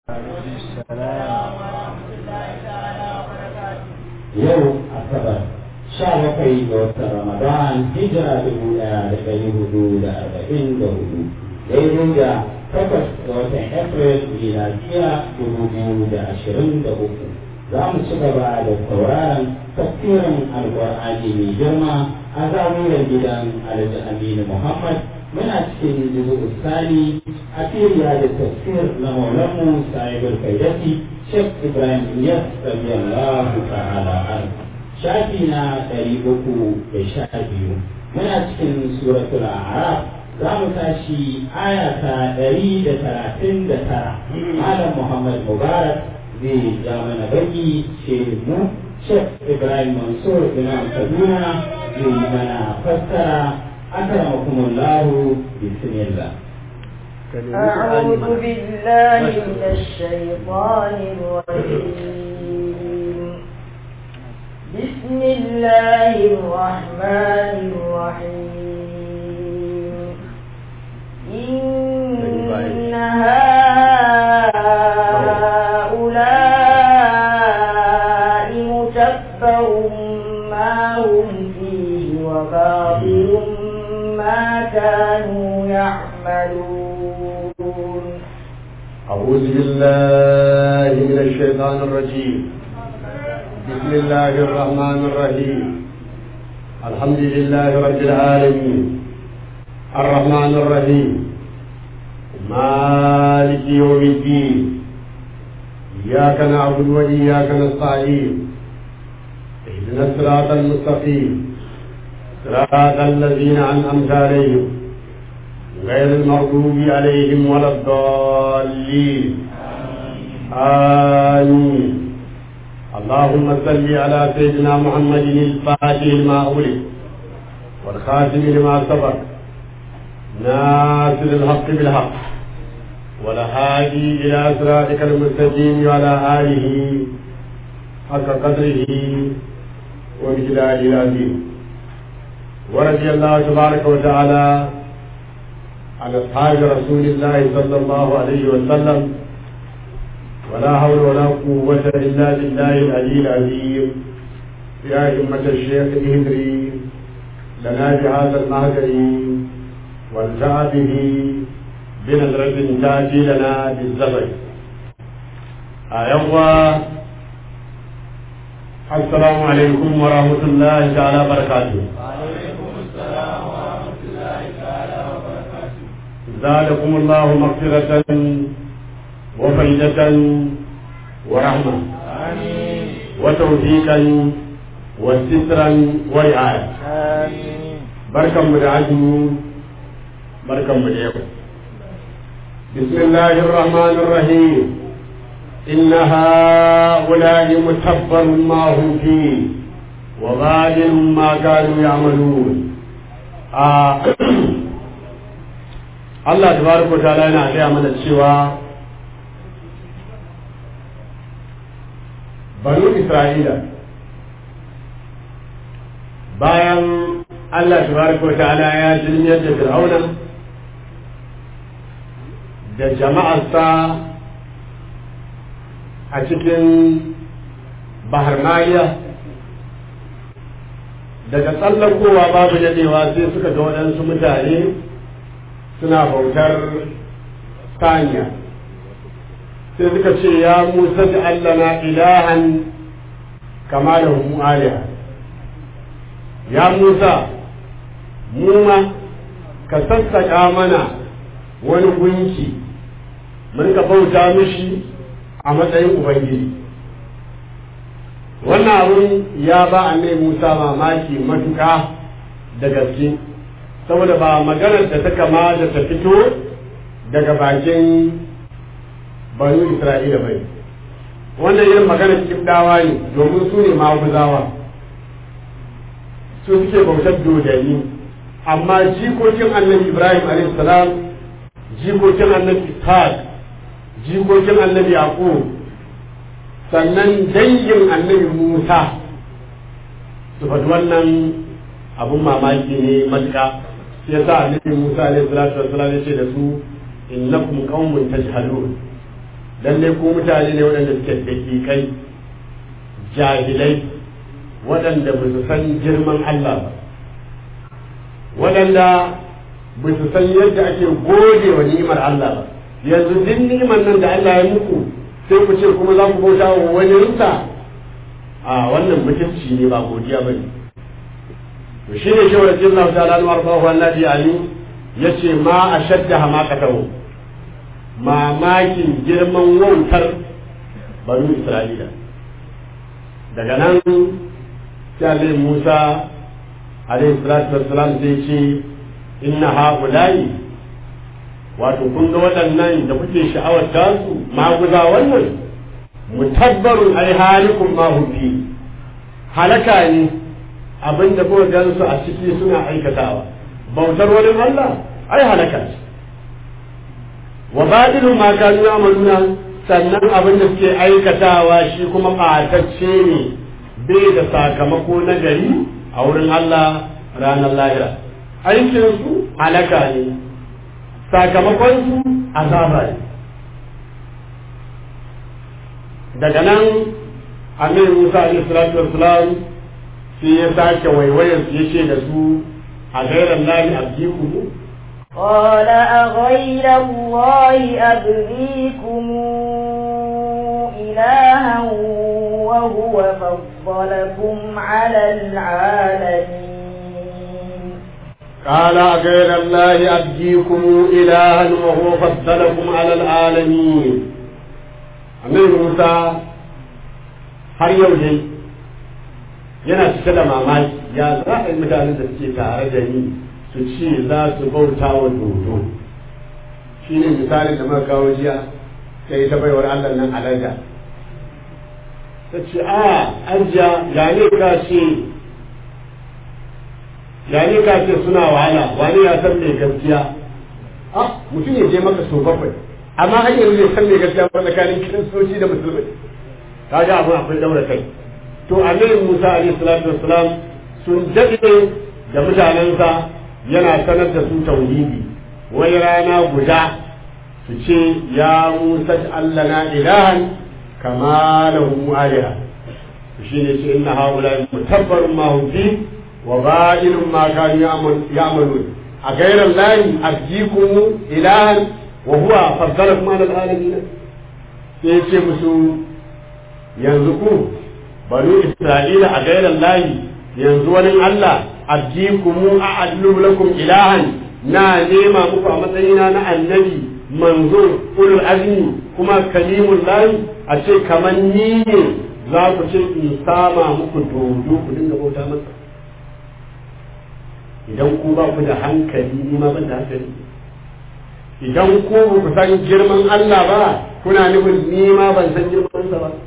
yau asabar sha bakwai ga watan ramadan hijira dubu ɗaya da ɗari hudu da arba'in da hudu daidai da takwas ga watan april miladiya dubu biyu da ashirin da uku za mu ci gaba da sauraron tafsirin alƙur'ani mai girma a zawiyar gidan alhaji aminu muhammad muna cikin juzu sani a firiya da tafsir na maulanmu sahibul kaidati shek ibrahim iyas radiyallahu ta'ala an shafi na ɗari uku da sha biyu muna cikin suratul a'raf za mu tashi aya ta ɗari da talatin da tara malam muhammad mubarak zai ja mana baki ce mu shek ibrahim mansur imam kaduna zai yi mana fassara أكرمكم الله بسم الله أعوذ بالله من الشيطان الرجيم بسم الله الرحمن الرحيم إن هؤلاء متبر ما هم فيه وباطل ما كانوا يعملون أعوذ بالله من الشيطان الرجيم بسم الله الرحمن الرحيم الحمد لله رب العالمين الرحمن الرحيم مالك يوم الدين إياك نعبد وإياك نستعين اهدنا الصراط المستقيم صراط الذين أنعمت عليهم غير المغضوب عليهم ولا الضالين آمين اللهم صل على سيدنا محمد الفاتح لما أغلق والخاتم لما سبق ناصر الحق بالحق والهادي إلى صراطك المستقيم وعلى آله حق قدره وبجلاله العظيم ورضي الله تبارك وتعالى عن أصحاب رسول الله صلى الله عليه وسلم ولا حول ولا قوة إلا بالله العلي العظيم يا همة الشيخ اهدري لنا بهذا المهجر والتع به بنظرة تأتي لنا بالزبر أيوة السلام عليكم ورحمة الله تعالى وبركاته زادكم الله مغفرة وفيدة ورحمة آمين وتوفيقا وسترا ورعاية آمين بركة مدعاته بركة مدعاته بسم الله الرحمن الرحيم إن هؤلاء متبر ما هم فيه وبادل ما كانوا يعملون آه Allah tabaraka wa ta'ala yana gaya mana cewa banu Isra'ila bayan Allah tabaraka wa ta'ala ya jirmiyar da Fir'auna da jama'arsa a cikin bahar Maliya daga tsallakowa babu dadewa sai suka ga waɗansu mutane suna bautar saniya sai suka ce ya musa da allana ilahan kama da hu aliya ya musa mu ma ka sassaƙa mana wani gunki mun ka bauta mishi a matsayin ubangiji wannan abun ya ba annai musa mamaki matuƙa da gaske saboda ba maganar da ta kama da ta fito daga bakin banu isra'ila bai wannan yin maganar kibdawa ne domin su ne maguzawa su suke bautar dodani amma jikokin annabi ibrahim salam jikokin annabi ishaq jikokin annabi yaqub sannan dangin annabi musa su faɗi wannan abun mamaki ne matuƙa shi yasa annabi Musa alaihi salatu wassalam yace da su innakum qaumun tajhalun lalle ku mutane ne waɗanda suke dakikai jahilai waɗanda ba su san girman Allah ba waɗanda ba su san yadda ake gode wa ni'imar Allah ba yanzu duk ni'imar nan da Allah ya muku sai ku ce kuma za ku bauta wa wani rinsa a wannan mutunci ne ba godiya ba ne to shi ne shawar jin Allah ta'ala an warfa wa annabi ali yace ma ashadda hamaqatahu mamakin girman wautar banu Isra'ila daga nan sai Musa alaihi salatu wassalam zai ce inna haula'i wato kun ga waɗannan da kuke sha'awar tasu maguza wannan mutabbarun ai halikum ma fi halaka ne abinda kuka gansu a ciki suna aikatawa bautar wani Allah ai halaka ce wa badilun ma kanu amaluna sannan abin da suke aikatawa shi kuma ɓatacce ne bai da sakamako na gari a wurin Allah ranar lahira aikinsu halaka ne sakamakonsu azaba ne daga nan amir musa alaihi salatu wassalam sai ya sake waiwayar su yace da su a gairan lahi abdiku قال أغير الله أبغيكم إلها وهو فضلكم على العالمين قال غير الله أبديكم إلها وهو فضلكم على العالمين أمير موسى har yau dai yana cike da mamaki ya za a yi mutanen da suke tare da ni su ce za su bauta wa dodo shi ne misalin da muka kawo jiya sai ta baiwar Allah nan alaga ta ce a ajiya ya ne ka ce ya ne ka ce suna wahala wani ya san mai gaskiya a mutum ya je maka so bakwai amma har yanzu bai san mai gaskiya ba tsakanin kiristoci da musulmai kaga abin akwai daura kai to annabi Musa alaihi salatu wassalam sun dade da mutanensa yana sanar da su tauhidi wai rana guda su ce ya Musa Allah na ilahan kama lahu aliha shine ce inna haula mutabbarun ma hum fi wa ba'ilun ma kanu ya'malun a gairan lahi abjikum ilahan wa huwa faddalakum ala alamin sai ce musu yanzu ku banu isra'ila a gairan lahi yanzu wani Allah abjikumu a adlu lakum ilahan na nema muku a matsayina na annabi manzo ulul azmi kuma kalimul lahi a ce kamar ni ne za ku ce in sama muku dodo ku dinga bauta masa idan ku ba ku da hankali ni ma ban da hankali idan ku ba ku san girman Allah ba kuna nufin ni ma ban san girman sa ba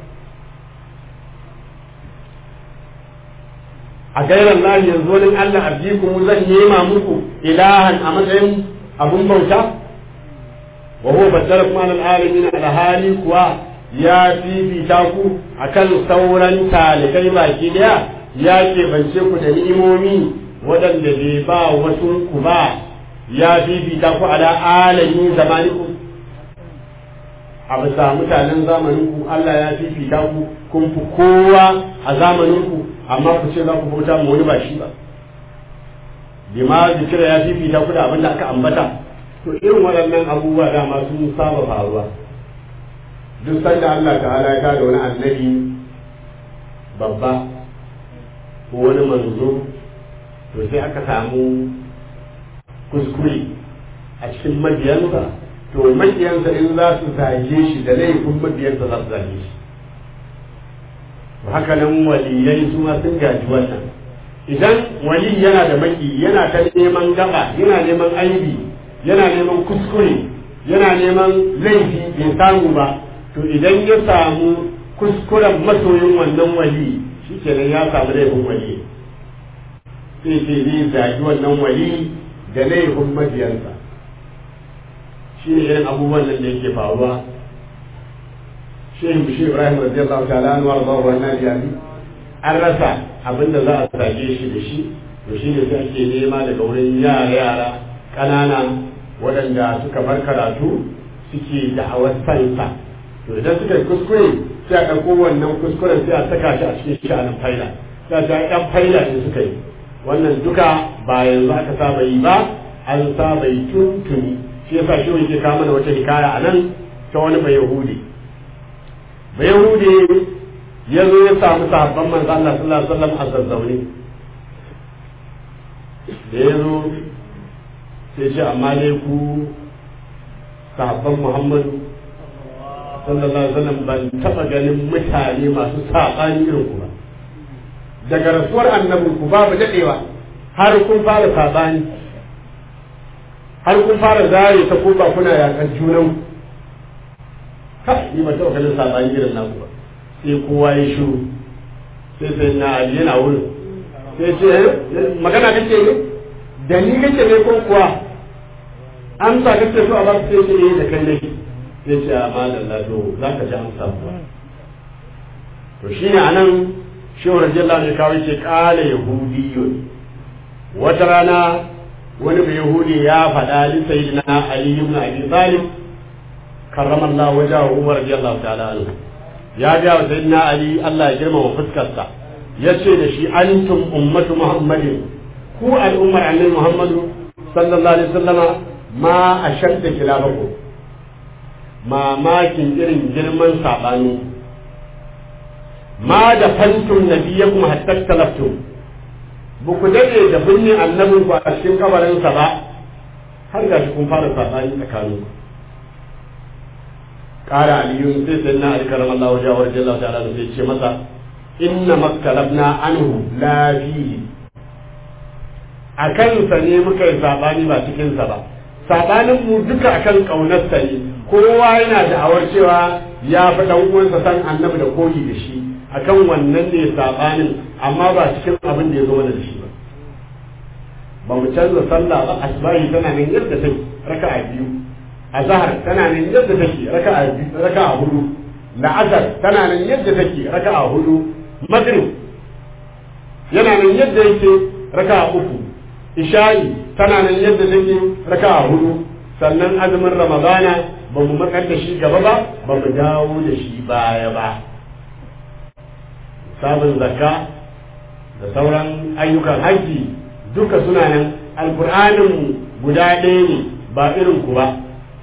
a gairan lahi yanzu wani Allah abdikum zan nema muku ilahan a matsayin abun bauta wa huwa baddalakum ala alamin ala hali kuwa ya fifita ku akan sauran talibai baki daya ya bance ku da ni'imomi waɗanda bai ba wasu ku ba ya fifita ku ala alamin zamanikum a bisa mutanen zamaninku Allah ya fifita ku kun fi kowa a zamaninku amma ku ce za ku bauta mu wani ba shi ba bima zikira ya fifita ku da abin da aka ambata to irin waɗannan abubuwa dama sun saba faruwa duk sanda Allah ta'ala ya tada wani annabi babba ko wani manzo to sai aka samu kuskure a cikin mabiyansa to mabiyansa in za su zage shi da laifin mabiyansa za su zage shi haka nan waliyai su ma sun gaji wannan idan wali yana da maki yana ta neman gaba yana neman aibi yana neman kuskure yana neman laifi bai samu ba to idan ya samu kuskuren masoyin wannan wali shi kenan ya samu laifin wali sai ce zai zagi wannan wali da laifin mabiyansa shi ne irin abubuwan nan da yake faruwa shehu bishir ibrahim radiyallahu ta'ala an wa radiyallahu anhu ya an rasa abin da za a sage shi da shi to shi ne sai ake nema daga wurin yara yara ƙanana waɗanda suka bar karatu suke da'awar sansa to idan suka yi kuskure sai a ɗauko wannan kuskuren sai a saka shi a cikin sha'anin faila sai a ce ƴan faila ne suka yi wannan duka ba yanzu aka saba yi ba an saba yi tuntuni shi yasa shi yake kawo mana wata hikaya a nan ta wani bai yahudi bai yahudi ya zo ya samu sahabban manzo Allah sallallahu alaihi wasallam a zazzaune da ya zo sai ce amma dai ku sahabban Muhammadu sallallahu alaihi wasallam ban taba ganin mutane masu saɓani irin ku ba daga rasuwar annabin ku babu dadewa har kun fara saɓani har kun fara zare ta koba kuna yakan junan ka ni ba taɓa ganin saɓani irin naku ba sai kowa ya shiru sai sai na ali yana wurin sai ce magana kake ne da ni kake ne ko kuwa amsa kake so a ba sai ce eh da kai ne sai ce a malam lado za ka ji amsa kuwa to shine anan shehu radiyallahu anhu kawai ce kala yahudiyyun wata rana wani bai yahudi ya faɗa li sayyidina ali ibn abi talib karramallahu wajahu umar radiyallahu ta'ala anhu ya ga wa sayyidina ali Allah ya girmama fuskarsa yace da shi antum ummatu muhammadin ku al'ummar annabi muhammadu sallallahu alaihi wasallama ma ashadda kilabakum mamakin irin girman sabani ma da fantum nabiyakum hatta talaftum ba ku dade da binne annabin ku a cikin kabarinsa ba har gashi kun fara sabani tsakanin ku kara aliyu sai sai na ali karam Allah wajen wa rajin ta'ala da sai ce masa inna maktalabna anhu la fihi a kansa ne muka yi sabani ba cikinsa ba sabanin mu duka akan kaunarsa ne kowa yana da awar cewa ya fi dan uwansa san annabi da koyi da shi akan wannan ne sabanin amma ba cikin abin da ya zo da shi ba ba mu canza sallah ba asbahi tana nan yadda take raka'a biyu azhar tana nan yadda take raka'a raka'a hudu la'asar tana nan yadda take raka'a hudu maghrib yana nan yadda yake raka'a uku isha'i tana nan yadda take raka'a hudu sannan azumin ramadana ba mu makar da shi gaba ba ba mu dawo da shi baya ba sabon zakka da sauran ayyukan haji duka suna nan alkur'anin guda ɗaya ne ba irin ku ba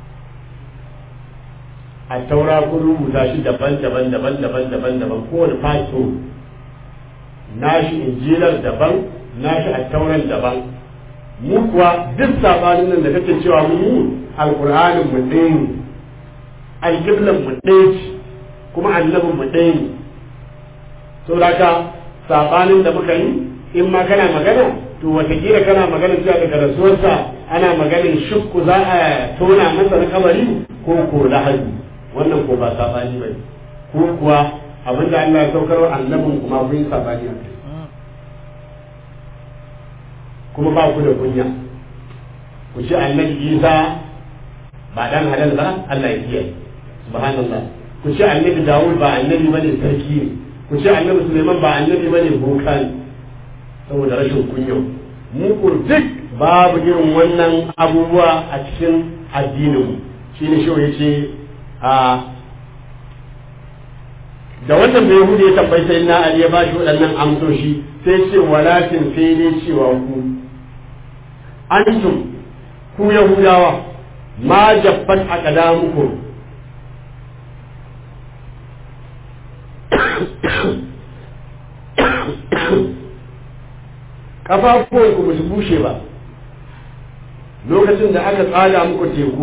a taura kun rubuta shi daban-daban daban-daban daban-daban kowane faso nashi injilar daban nashi a tauran daban mu kuwa duk sabanin nan da kake cewa mu alkur'anin mu ɗaya ne alƙiblan mu ɗaya ce kuma annabin mu ɗaya ne saboda haka sabanin da muka yi in ma kana magana to watakila kana magana cewa daga rasuwarsa ana maganin shukku za a tona masa na kabari ko ko lahadi wannan ko ba sabani ba ko kuwa abinda Allah ya saukar wa annabin kuma kun yi sabani a kai kuma ba ku da kunya ku ce annabi Isa ba dan halal ba Allah ya kiyaye subhanallah ku ce annabi Dawud ba annabi bane sarki ne ku ce annabi Suleiman ba annabi bane boka ne saboda rashin kunya mu ko duk babu irin wannan abubuwa a cikin addinin mu shine shi yace a da wannan bai hude ya tabbai sai na Ali ya ba shi waɗannan amsoshi sai ce walakin sai dai cewa ku antum ku yahudawa ma jaffat aqdamukum kafafuwan ku su bushe ba lokacin da aka tsaga muku teku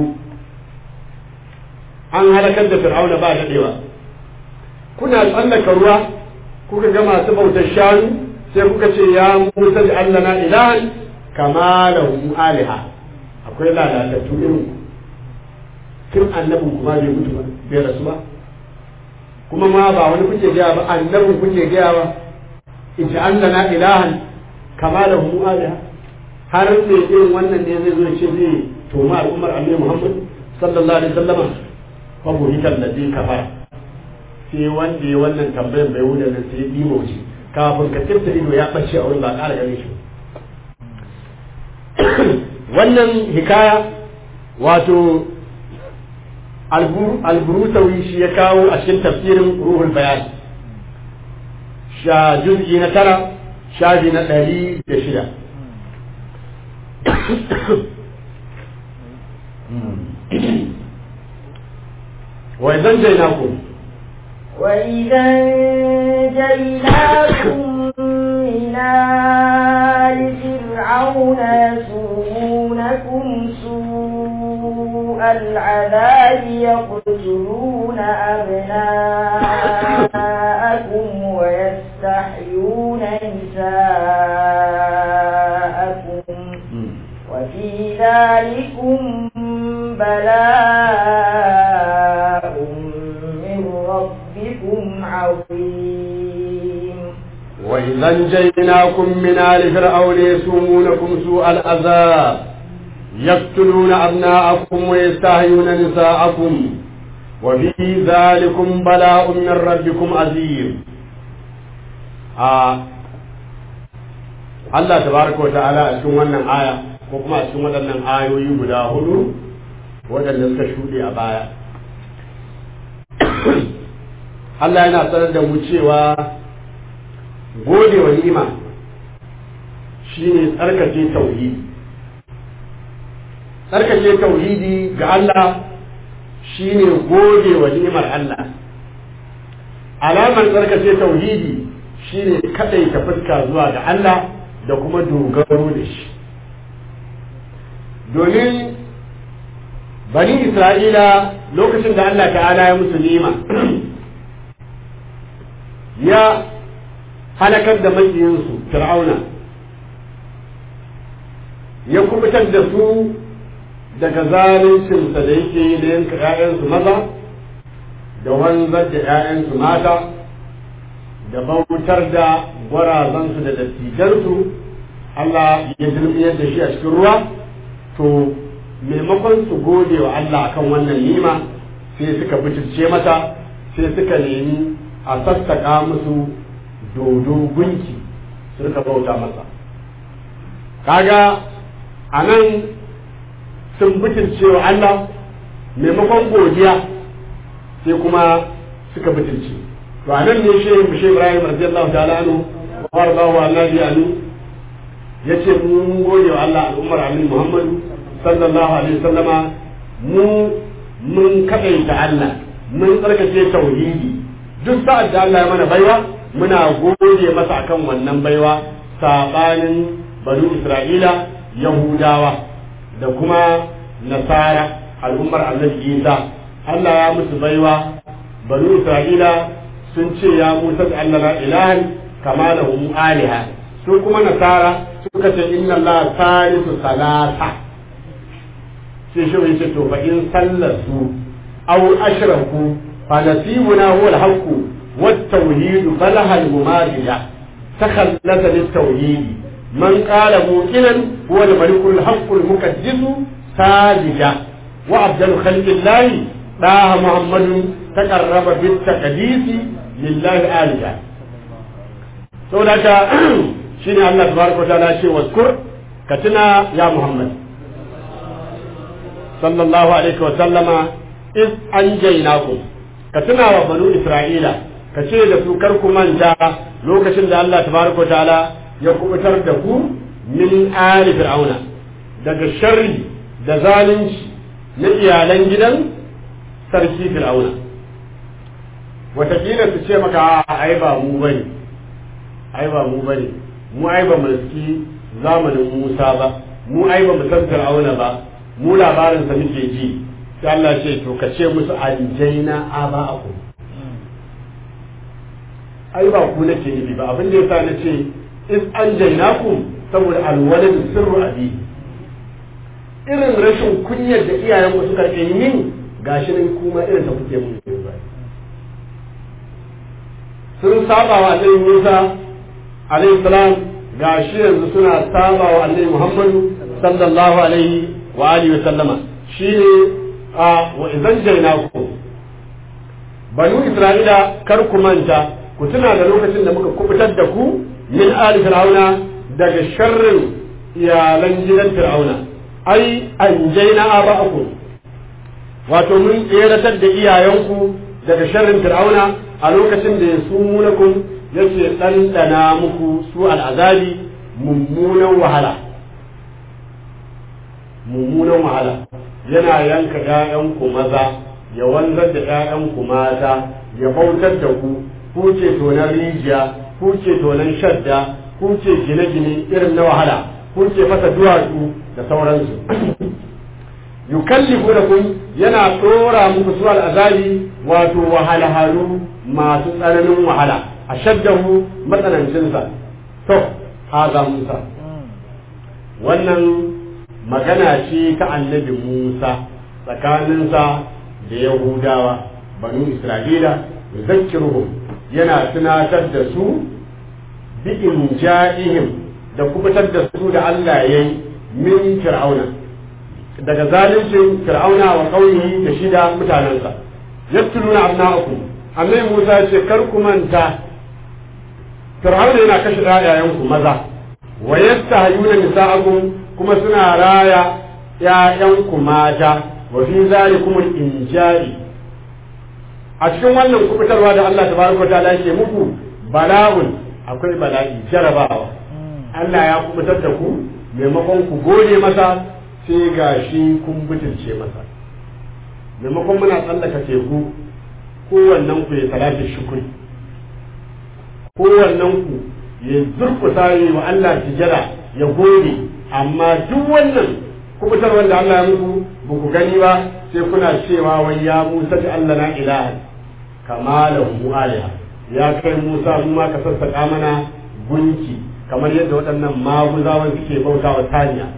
an halakar da fir'auna ba daɗewa kuna tsallaka ruwa kuka ga masu bautar shanu sai kuka ce ya musa da Allah na ilahan kama da aliha akwai lalatattu irin kin annabin kuma bai mutu ba bai rasu ba kuma ma ba wani kuke gaya ba annabin kuke gaya ba in ji Allah na ilahan kama da aliha har sai irin wannan ne zai zo ce zai toma al'ummar annabi Muhammad sallallahu alaihi wasallama fa buhital ladhi kafara sai wanda ya wannan tambayar bai wuce da sai yi mauci kafin ka tirta ido ya bace a wurin ba ƙara gane shi wannan hikaya wato alburutawi shi ya kawo a cikin tafsirin ruhul bayan sha juz'i na tara shafi na ɗari da shida وإذا انجيناكم وإذا انجيناكم من آل فرعون يسومونكم سوء العذاب يقتلون أبناءكم ويستحيون نساءكم وفي ذلكم بلاء من ربكم عظيم وإذا انجيناكم من آل فرعون يسومونكم سوء العذاب يقتلون أبناءكم ويستحيون نساءكم وفي ذلكم بلاء من ربكم عظيم آه. Allah tabaraka wa ta'ala a cikin wannan aya ko kuma a cikin waɗannan ayoyi guda hudu waɗanda suka shuɗe a baya Allah yana sanar da mu cewa gode wa ni'ima shine tsarkake tauhidi tsarkake tauhidi ga Allah shine gode wa ni'imar Allah alamar tsarkake tauhidi shine kadaita fuska zuwa ga Allah da kuma dogaro da shi domin bani isra'ila lokacin da Allah ta'ala ya musu nima ya halakar da makiyinsu fir'auna ya kubutar da su daga zaluncinsa da yake yi da yanka 'ya'yansu maza da wanzar da 'ya'yansu mata da bautar da gwarazansu da dattijansu Allah ya zulmiyar da shi a cikin ruwa to maimakon su gode wa Allah akan wannan nima sai suka bitirce mata sai suka nemi a sassaƙa musu dodo gunki su rika bauta masa kaga a nan sun bitirce wa Allah maimakon godiya sai kuma suka bitirce to a nan ne shehu bishe ibrahim radiyallahu ta'ala anhu wa ardahu annabi anu yace mun gode wa Allah al'ummar annabi Muhammadu sallallahu alaihi wasallama mu mun kadaita Allah mun tsarkake tauhidi duk sa'ad da Allah ya mana baiwa muna gode masa akan wannan baiwa sabanin banu Isra'ila Yahudawa da kuma Nasara al'ummar annabi Isa Allah ya musu baiwa banu Isra'ila sun ce ya Musa da Allah la ilahan kama lahum aliha su kuma Nasara suka ce inna Allah salisu salasa sai shi mai ce to fa in sallasu aw ashraku fa nasibuna huwa al-haqq wat tawhid falaha al-mumadiya takhallasa lit tawhid man qala muqinan huwa al-malik al-haqq al-muqaddas sajida wa afdalu khalqi Allah daha muhammadun taqarraba bit taqdisi lillahi alija saboda haka shine Allah tabaraka wa ta'ala ce waskur ka tuna ya muhammad sallallahu alaihi wa sallama iz anjaynakum ka tuna wa banu isra'ila ka ce da su kar ku manta lokacin da Allah tabaraka wa ta'ala ya kubutar da ku min ali fir'auna daga sharri da zalunci na iyalan gidan sarki fir'auna watakila su ce maka a ai ba mu bane ai ba mu bane mu ai ba mu riski zamanin Musa ba mu ai ba mu san fir'auna ba mu labarin sa muke ji sai Allah ce to ka ce musu anjaina aba'akum ai ba ku nake nufi ba abin da yasa nace is anjainakum saboda alwalad sirru abi irin rashin kunyar da iyayen ku suka yi min gashi nan kuma irin ta kuke mun sun saba wa annabi Musa alaihi salam gashi yanzu suna saba wa annabi Muhammadu sallallahu alaihi wa alihi wa sallama shine a wa idan jainaku banu Isra'ila kar ku manta ku tuna da lokacin da muka kubutar da ku min ali fir'auna daga sharrin iyalan gidan fir'auna ai anjaina aba'akum wato mun tseratar da iyayenku daga sharrin fir'auna a lokacin da ya sumunakum yake ɗanɗana muku su al'azabi mummunan wahala mummunan wahala yana yanka ‘ya'yanku maza ya wanzar da ‘ya'yanku mata ya bautar da ku ku ce tonan rijiya ku ce tonan shadda ku ce gine-gine irin na wahala ku ce fasa duwatsu da sauransu yukallifu da kun yana tsora muku su al'azabi wato wahalhalu masu tsananin wahala a shaddahu matsanancinsa to haza musa wannan magana ce ta annabi musa tsakaninsa da yahudawa banu isra'ila zakkiruhum yana tunatar da su bi inja'ihim da kubutar da su da Allah yayi min fir'auna daga zalincin fir'auna wa qaumihi da shida mutanansa yattuluna abna'akum annabi Musa ya ce kar ku manta fir'auna yana kashe ƴaƴayenku maza wa yastahyuna nisa'akum kuma suna raya ƴaƴanku mata wa fi zalikum al-inja'i a cikin wannan kubutarwa da Allah tabaraka wa ta'ala yake muku bala'un akwai bala'i jarabawa Allah ya kubutar da ku maimakon ku gode masa sai gashi kun butulce masa maimakon muna tsallaka teku kowannen ku ya salati shukuri kowannen ku ya zurkusa yi wa Allah tijara ya gode amma duk wannan kubutar wanda Allah ya muku ba ku gani ba sai kuna cewa wai ya Musa ta Allah na ilaha kama lahu aliha ya kai Musa mu ma ka sassaka mana gunki kamar yadda waɗannan maguzawan suke bauta wa taniya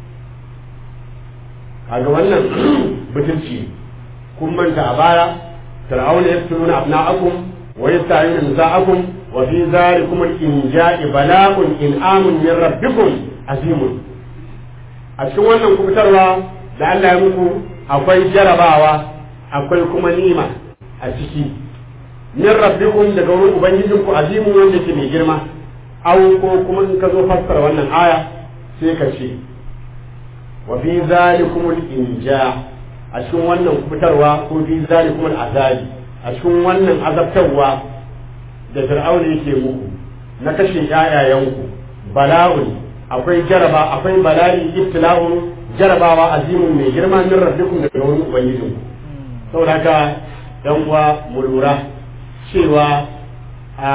kaga wannan butulci kun manta a baya fir'auna yaftuluna abna'akum wa yasta'inu nisa'akum wa fi zalikum al-inja'i bala'un in'amun min rabbikum azimun a cikin wannan kubutarwa da Allah ya muku akwai jarabawa akwai kuma nima a ciki min rabbikum daga wurin ubangijinku azimun wanda ke mai girma aw ko kuma in ka zo fassara wannan aya sai ka ce wa fi zalikum al-inja a cikin wannan kubutarwa ko fi zalikum al-azabi a cikin wannan azabtarwa da fir'auna yake muku na kashe ƴaƴayenku bala'un akwai jaraba akwai bala'i ibtila'un jarabawa azimun mai girma min rabbikum daga wurin ubangijinku saboda haka yan uwa mu lura cewa a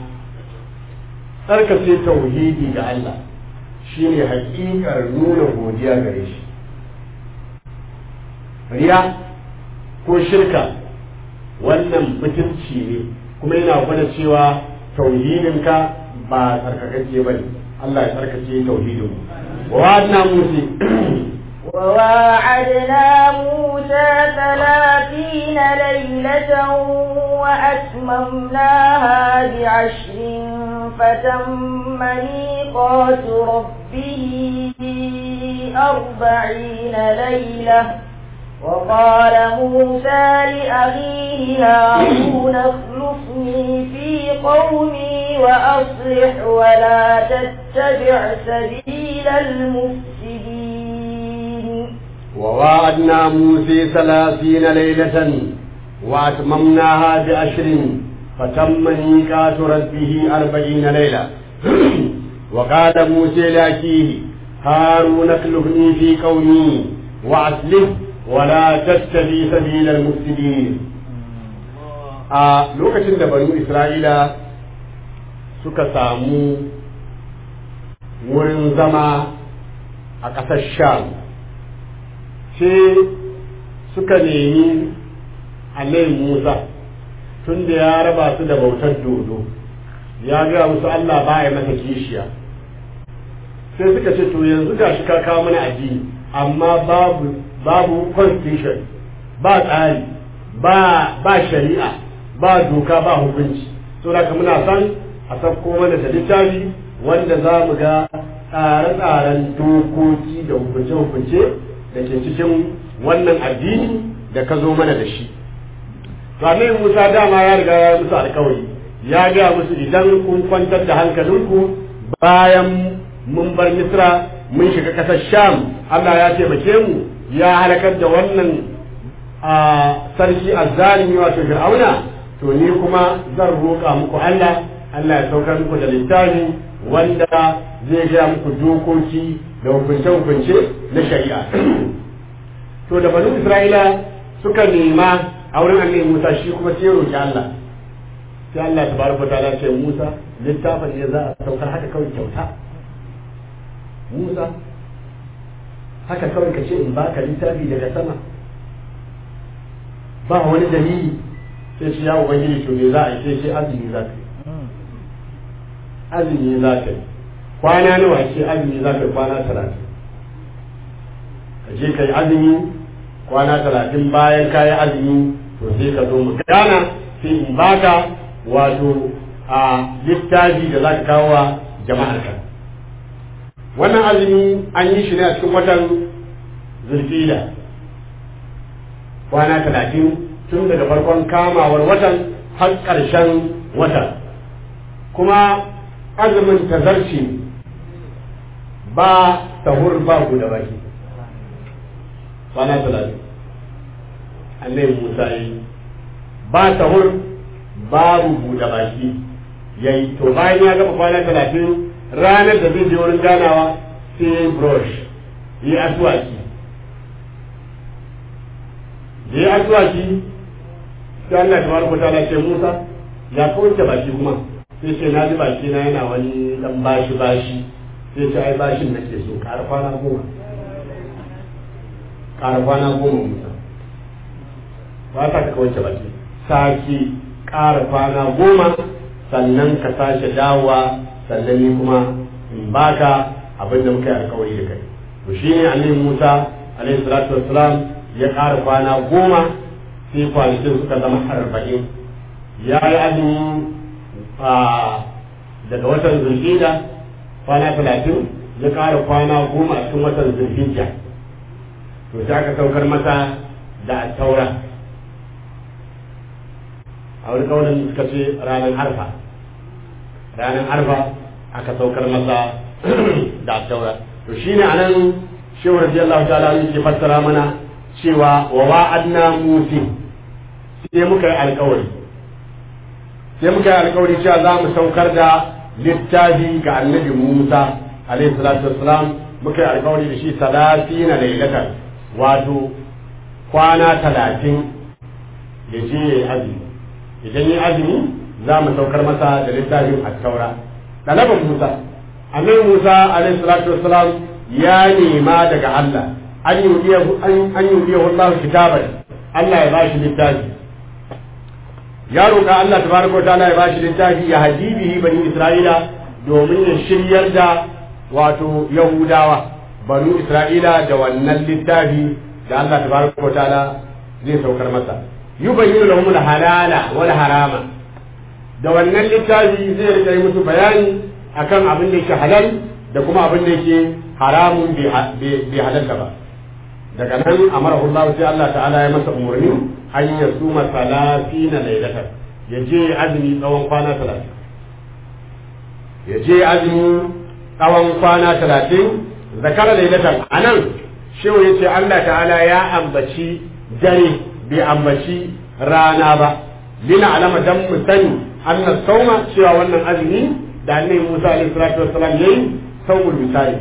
tsarkace tauhidi ga Allah shine hakikar nuna godiya gare shi riya ko shirka wannan mutunci ne kuma yana gwada cewa tauhidinka ba tsarkakacce ba ne Allah ya tsarkace tauhidin wa wa'adna musi وواعدنا موسى ثلاثين ليلة وأتممناها بعشر فتم ميقات ربه أربعين ليلة وقال موسى لأخيه هارون اخلفني في قومي وأصلح ولا تتبع سبيل المفسدين وواعدنا موسى ثلاثين ليلة وأتممناها بعشر فتم ميقات ربه أربعين ليلة وقال موسى لأخيه هارون اخلفني في قومي وأصلح ولا تتبع سبيل المفسدين a lokacin da banu isra'ila suka samu wurin zama a ƙasar sham sai suka nemi annabi musa tun da ya raba su da bautar dodo ya gaya musu allah ba ya masa kishiya sai suka ce to yanzu ga shi ka kawo mana addini amma babu babu constitution ba tsari ba ba shari'a ba doka ba hukunci to da muna san a sauko mana da littafi wanda za mu ga tsare-tsaren dokoki da hukunce-hukunce da ke cikin wannan addini da ka zo mana da shi to annabi Musa dama ya riga ya musu alkawari ya ga musu idan kun kwantar da hankalinku bayan mun bar Misra mun shiga ƙasar Sham Allah ya taimake mu ya halakar da wannan a sarki azzalimi wato fir'auna to ni kuma zan roƙa muku Allah Allah ya saukar muku da littafi wanda zai gaya muku dokoki da hukunce-hukunce na shari'a to da banu isra'ila suka nema a wurin annabi musa shi kuma sai roƙi Allah sai Allah ta baraka ta ce musa littafin ne za a saukar haka kawai kyauta musa haka kawai ka ce in baka littafi daga sama ba wani dalili sai shi ya ubangiji to me za a yi sai shi azumi za ka yi azumi za ka yi kwana nawa ce azumi za ka yi kwana talatin ka je ka yi azumi kwana talatin bayan ka yi azumi to sai ka zo mu gana sai in baka wato a littafi da za ka kawo wa jama'ar ka wannan azumi an yi shi ne a cikin watan zulfila kwana talatin tun daga farkon kamawar watan har ƙarshen watan kuma azumin tazarci ba sahur ba da baki kwana talatin annabi musa yi ba sahur babu buɗe baki yayi to bayan ya gama kwana talatin ranar da zai je wurin ganawa sai brush yi asuwaki da ya asuwaki sai Allah ta baraka ta ce Musa ya kawace baki kuma sai ce na ji baki na yana wani dan bashi bashi sai ce ai bashin nake so ƙara kwana goma ƙara kwana goma Musa ba ta ka kawace baki sake ƙara kwana goma sannan ka sake dawowa sannan ni kuma in baka abin da muka yi alkawari da kai to shine annabi Musa alaihi salatu wassalam ya ƙara kwana goma sai kwanakin suka zama arba'in ya yi azumi daga watan zulhijja kwana talatin ya ƙara kwana goma a cikin watan zulhijja to sai aka saukar masa da taura a wani kaunin suka ce ranar arfa ranar arfa aka saukar masa da taura to shine anan shehu radiyallahu ta'ala yake fassara mana cewa wa wa'adna musin sai muka yi alkawari sai muka yi alkawari cewa za mu saukar da littafi ga annabi Musa alaihi salatu wassalam muka yi alkawari da shi salatina lailatan wato kwana talatin ya je ya yi azumi idan yi azumi za mu saukar masa da littafin attaura ɗalaban Musa annabi Musa alaihi salatu wassalam ya nema daga Allah an yudiyahu an yudiyahu Allah kitaban Allah ya bashi littafi ya roƙa Allah tabaraka ta'ala ya bashi littafi ya haji bihi bani Isra'ila domin ya shiryar da wato Yahudawa bani Isra'ila da wannan littafi da Allah tabaraka ta'ala zai saukar masa yubayyinu lahum al-halala wal harama da wannan littafi zai rika yi musu bayani akan abin da yake halal da kuma abin da yake haramun bai halalta ba daga nan amara Allah sai Allah ta'ala ya masa umarni an ya suma salatina lailatan ya je azumi tsawon kwana talatin ya je azumi tsawon kwana talatin zakara lailatan a nan shehu ya ce Allah ta'ala ya ambaci dare bai ambaci rana ba lina alama dan mu sani annas sauma cewa wannan azumi da annabi Musa alaihi salatu wassalam yayi saumul misali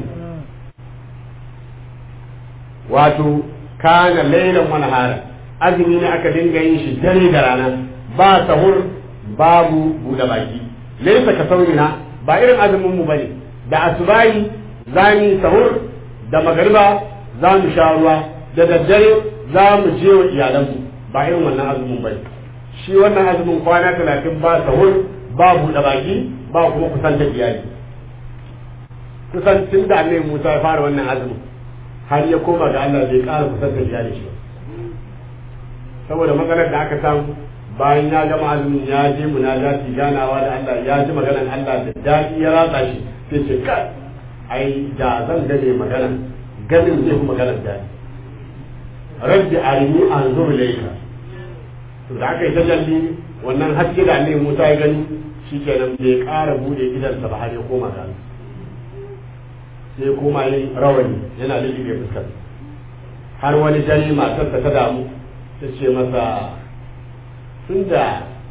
wato kana lailan wani hara azumi ne aka dinga yin shi dare da rana ba sahur babu buɗe baki laisa ka saurina ba irin azumin mu bane da asubahi za mu sahur da magariba za mu sha ruwa da daddare za mu je wa iyalanmu ba irin wannan azumin bane shi wannan azumin kwana talatin ba sahur ba buɗe baki ba kuma kusan da iyali kusan tun da annabi Musa ya fara wannan azumin har ya koma ga Allah bai ƙara kusantar iyali shi saboda matsalar da aka samu bayan ya gama azumin ya je munajati ganawa da Allah ya ji maganar Allah da daɗi ya ratsa shi sai ce kai ai da zan gane maganar ganin zai kuma maganar daɗi rabbi arini anzur ilayka to da aka yi tajalli wannan haske da annabi Musa ya gani shikenan bai ƙara bude idansa ba har ya koma ga Allah sai koma yin rawani yana lullube fuskar har wani dare matarsa ta damu ta ce masa tun da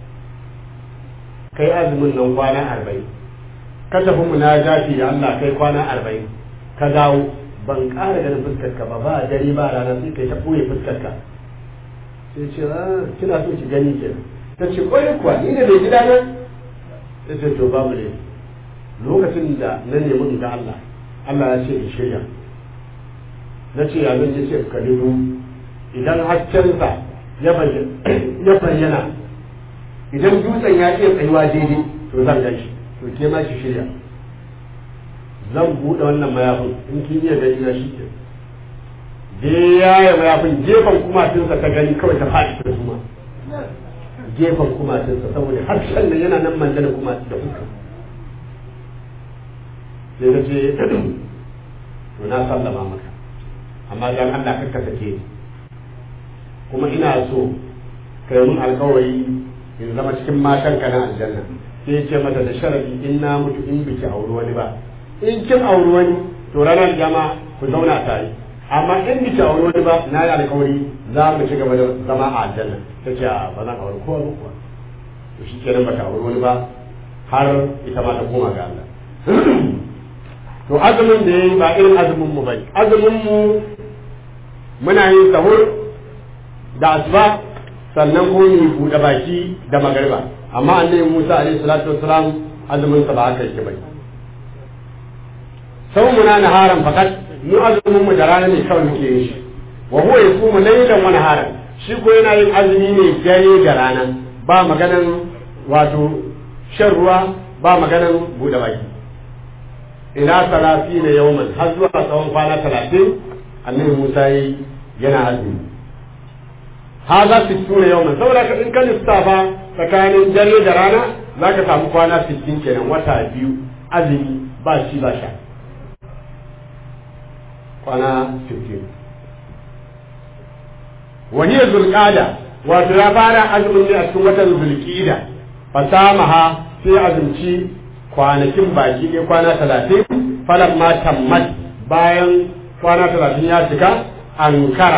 kai azumin nan kwana arba'in ka tafi munajati da Allah kai kwana arba'in ka dawo ban ƙara ganin fuskarka ba ba dare ba rana sai kai ta ɓoye fuskarka sai ce ah kina so ki gani ke ta ce ƙwarai kuwa ni ne bai gida nan ta ce to babu ne lokacin da na nemi in ga Allah Allah ya ce in shirya na ce ya zan yi ce ka dubu idan haskensa ya bayyana idan dutsen ya iya tsayuwa daidai to zan gan shi to ke ma shi shirya zan buɗe wannan mayafin in kin iya gani na shi ke da ya yi mayafin gefen kumatinsa ta gani kawai ta faɗi ta suma gefen kumatinsa saboda harshen da yana nan mandana kuma da fuska sai ta ce to na sallama maka amma dan Allah kakka sake kuma ina so kai mun alkawari in zama cikin matan ka na aljanna sai ce mata da sharadi in na mutu in biki auri wani ba in kin auri wani to ranar jama ku zauna tare amma in biki auri wani ba na yi alkawari za mu ci gaba da zama a aljanna ta ce ba zan auri kowa ba kuwa to shi kenan ba ta auri wani ba har ita ma ta koma ga Allah to azumin da yayi ba irin azumin mu bane azumin mu muna yin sahur da asuba sannan ko mu buɗe baki da magariba amma annabi Musa alaihi salatu wassalam azumin sa ba haka yake bai sau muna naharan fakat mu azumin mu da rana ne kawai muke yin shi wa huwa yasumu laylan wa naharan shi ko yana yin azumi ne dare da rana ba maganan wato shan ruwa ba maganan buɗe baki ila talatin yawman har zuwa tsawon kwana talatin annabi Musa yi yana azumi haza sittuna yawman saboda ka in ka lissafa tsakanin dare da rana za ka samu kwana sittin kenan wata biyu azumi ba shi ba sha kwana sittin wani zulqada wato ya fara azumin ne a cikin watan zulqida fasamaha sai azumci kwanakin baki ne kwana talatin falan ma tammat bayan kwana talatin ya cika ankara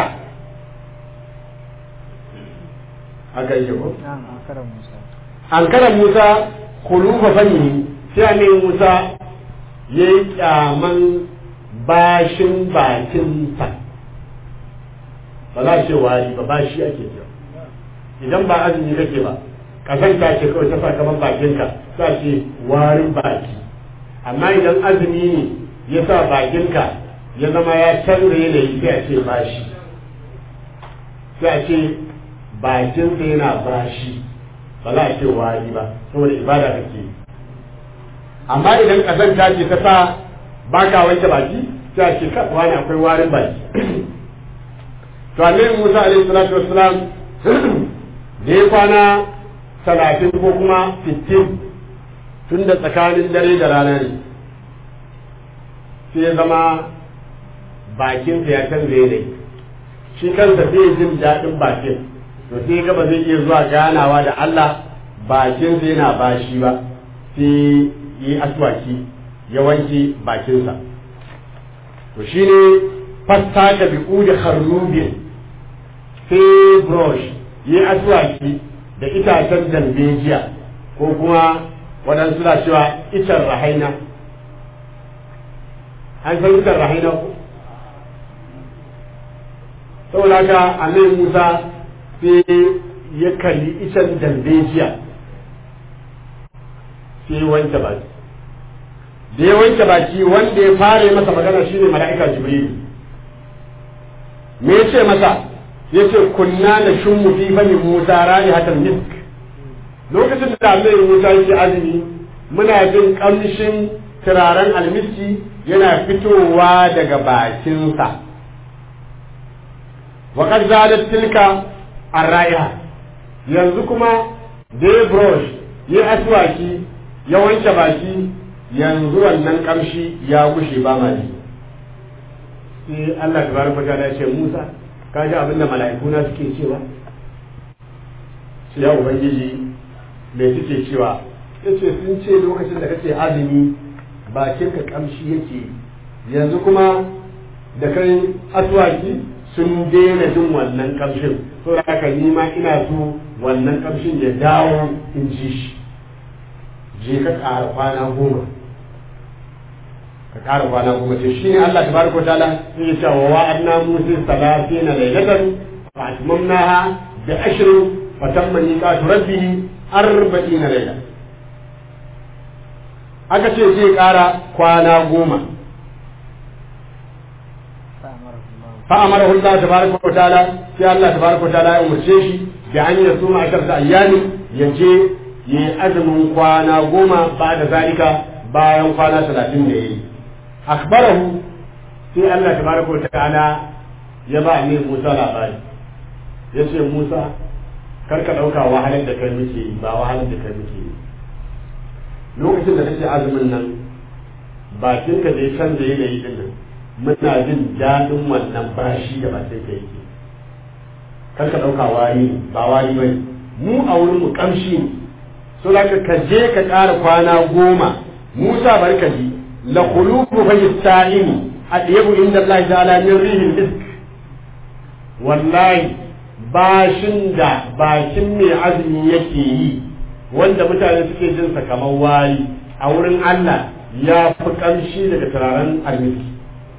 haka yake ko ankaran musa kulufa fanni sai annabi musa ya yi kyaman bashin bakinsa ba za ce wari ba bashi ake cewa idan ba azumi kake ba kasanta ce kawai ta sakamakon bakinka sa ce warin baki amma idan azumi ne ya sa bakinka ya zama ya canza yanayi sai a ce bashi sai a ce bakinsa yana bashi ba za a ce wari ba saboda ibada kake yi amma idan kasanta ce ta sa baka wanke baki sai a ce ka wani akwai warin baki to annabi Musa alaihi salatu wassalam da ya kwana talatin ko kuma fitin tun da tsakanin dare da rana ne sai ya zama bakinsa ya canza yanayi shi kansa zai jin daɗin bakin to sai gaba zai iya zuwa ganawa da Allah bakinsa yana bashi ba sai yi aswaki ya wanke bakinsa to shi ne fasta ka bi da harnubin sai brush yi aswaki da itacen dalbejiya ko kuma waɗansu na cewa icen rahaina an san icen rahaina ko saboda haka annabi musa sai ya kalli icen dalbejiya sai wanke baki da ya wanke baki wanda ya fara masa magana shine mala'ika jibril me ya ce masa ya ce kunna na shummu fi fani musa rani hatan misk lokacin da annabi musa yake azumi muna jin kamshin turaren almiski yana fitowa daga bakinsa wa kad zalat tilka arraiha yanzu kuma da ya brush ya aswaki ya wanke baki yanzu wannan kamshi ya gushe ba ma ji sai Allah tabaraka ta'ala ya ce Musa ka ji abinda mala'iku na suke cewa sai ya ubangiji me suke cewa yace sun ce lokacin da kake azumi bakin ka kamshi yake yanzu kuma da kai aswaki sun daina jin wannan kamshin so da haka ni ma ina so wannan kamshin ya dawo in ji shi je ka ƙara kwana goma ka ƙara kwana goma ce shi ne Allah tabaraka ta'ala ya ce wa wa'adna musa salatina laylatan fa atmamnaha bi ashrin fa tamma miqatu rabbih arba'ina layla aka ce zai ƙara kwana goma فأمره الله تبارك وتعالى في الله تبارك وتعالى أمرشيش بأن يصوم عشرة أيام يجي يأزم قوانا قوما بعد ذلك bayan kwana talatin da ya yi akbarahu sai Allah tabaraka wa ta'ala ya ba ne Musa labari ya ce Musa kar ka ɗauka wahalar da kai muke yi ba wahalar da kai muke yi lokacin da kake azumin nan bakinka da ya canza yanayi din nan muna jin daɗin wannan bashi da bakin ka yake kar ka ɗauka wari ba wari ba mu a wurin mu ƙamshi ne so da ka je ka ƙara kwana goma musa barkaji la khuluqu fa yasta'ini adiyabu inda Allah ta'ala min rihil misk wallahi bashin da bakin mai azumi yake yi wanda mutane suke jin sa kamar wari a wurin Allah ya fi ƙamshi daga turaren almiski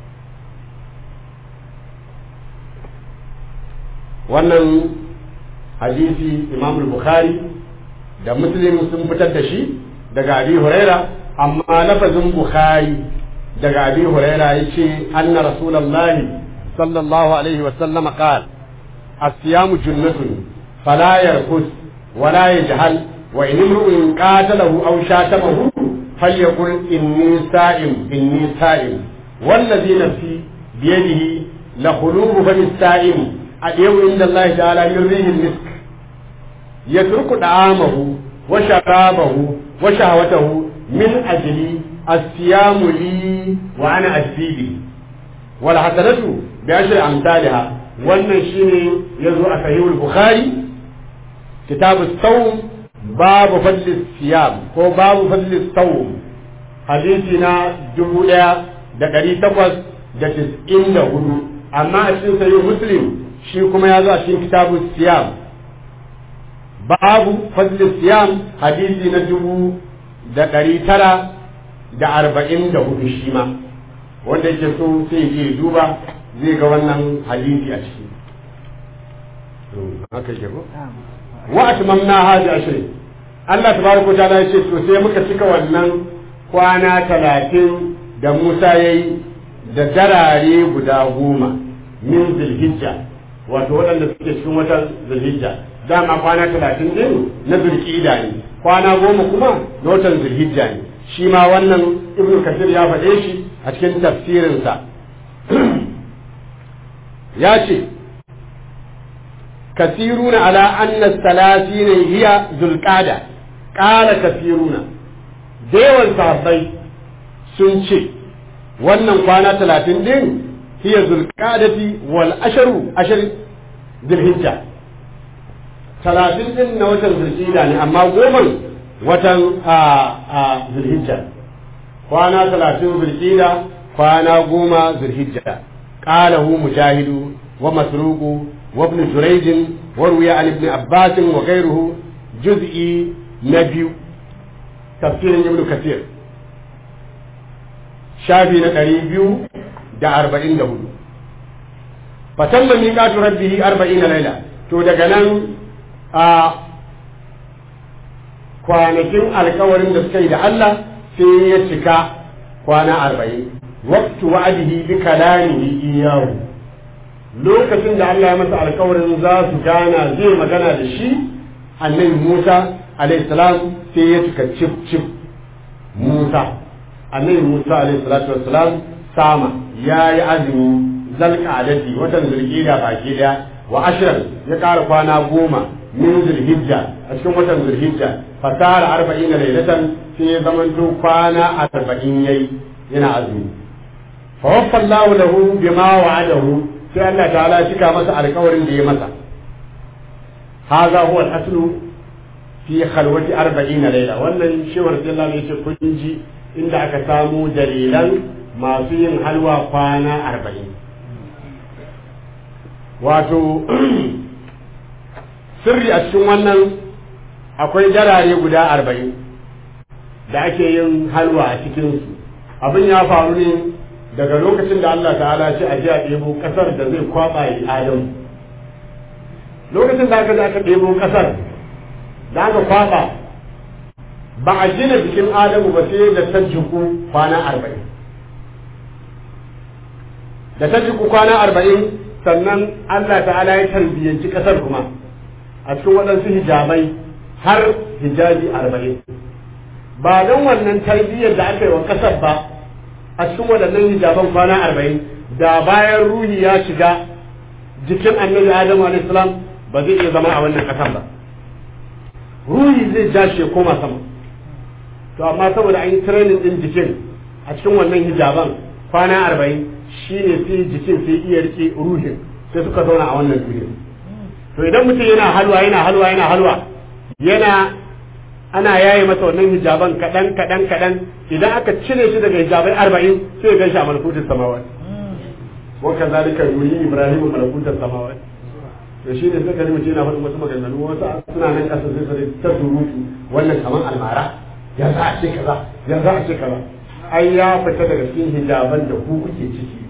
wannan hadisi imam bukhari da muslim sun fitar da shi daga abi huraira amma lafazin bukhari daga abi huraira yace anna rasulullahi sallallahu alaihi wa sallam qala as-siyamu junnatun fala yarkus wala yajhal wa in imru'un qatalahu aw shatamahu falyaqul inni sa'im inni sa'im والذي نفسي بيده لخلوه فم السائم أديو عند الله تعالى يريه المسك يترك طعامه وشرابه وشهوته من أجل الصيام لي وأنا أجزي به والحسنة بعشر أمثالها wannan shine ya zo a sahihul bukhari kitabu sawm babu fadli siyam ko babu fadli sawm hadisi na dubu ɗaya da ɗari takwas da tis'in da hudu amma a cikin sahih muslim shi kuma ya zo a cikin kitabu siyam babu fadli siyam hadisi na dubu da ɗari tara da arba'in da hudu shi ma wanda yake so sai je duba zai ga wannan hadisi a ciki haka yake ko wa atmamna hadi ashrin Allah tabaraka ta'ala ya ce to sai muka cika wannan kwana talatin da Musa yayi da darare guda goma min zulhijja wato waɗanda suke cikin watan zulhijja dama kwana talatin din na zulhijja ne kwana goma kuma na watan zulhijja ne shi ma wannan ibnu kasir ya faɗe shi a cikin tafsirinsa ya ce kasiruna ala anna salatina hiya zulqada qala kasiruna da yawan sahabbai sun ce wannan kwana talatin din hiya zulqadati wal asharu ashar zulhijja talatin din na watan zulhijja ne amma goma watan zulhijja kwana talatin zulhijja kwana goma zulhijja qalahu mujahidu wa masruqu wa ibn jurayj wa ruwiya an ibn abbas wa ghayruhu juz'i na biyu tafsirin ibn kathir shafi na ɗari biyu da arba'in da hudu fatan da miƙatu rabbihi arba'in laila to daga nan a kwanakin alkawarin da suka yi da Allah sai ya cika kwana arba'in waqtu wa'adihi bi kalamihi iyahu lokacin da Allah ya masa alkawarin za su gana zai magana da shi annabi Musa alayhi salam sai ya cika cif cif Musa annabi Musa alayhi salatu wassalam sama yayi azumi zalka adadi watan zulhijja baki daya wa ashran ya kara kwana goma min zulhijja a cikin watan zulhijja fasara arba'ina lailatan sai ya zamanto kwana arba'in yayi yana azumi fa waffa Allahu lahu bima wa'adahu sai Allah ta'ala cika masa alƙawarin da ya masa hadha huwa al-aslu fi khalwati arba'ina laila wannan shewar sallallahu alaihi wasallam kun ji inda aka samu dalilan masu yin halwa kwana arba'in wato sirri a cikin wannan akwai jarare guda arba'in da ake yin halwa a cikinsu abin ya faru ne daga lokacin da Allah ta'ala ce a ji a ɗebo ƙasar da zai kwaɓa yi adam lokacin da aka ji aka ɗebo ƙasar da aka kwaɓa ba a gina jikin adamu ba sai da ta jiku kwana arba'in da ta jiku kwana arba'in sannan Allah ta'ala ya tarbiyyanci ƙasar kuma a cikin waɗansu hijabai har hijabi arba'in ba don wannan tarbiyyar da aka yi wa ƙasar ba a cikin waɗannan hijaban kwana arba'in da bayan ruhi ya shiga jikin annabi adamu alaihissalam ba zai iya zama a wannan ƙasar ba ruhi zai ja shi ya koma sama to amma saboda an yi training din jikin a cikin wannan hijaban kwana arba'in shine sai jikin sai iya rike ruhin sai suka zauna a wannan duniya to idan mutum yana halwa yana halwa yana halwa yana ana yaye masa wannan hijaban kaɗan kaɗan kaɗan idan aka cire shi daga hijabai arba'in sai ya gan shi a malakutin samawat wa kazalika yuri ibrahim malakutin samawat to shi ne suka mutum yana faɗin wasu maganganu wasu suna nan ƙasa sai su ta surutu wannan kaman almara ya za a ce kaza ya za a ce kaza ai ya fita daga cikin hijaban da ku kuke ciki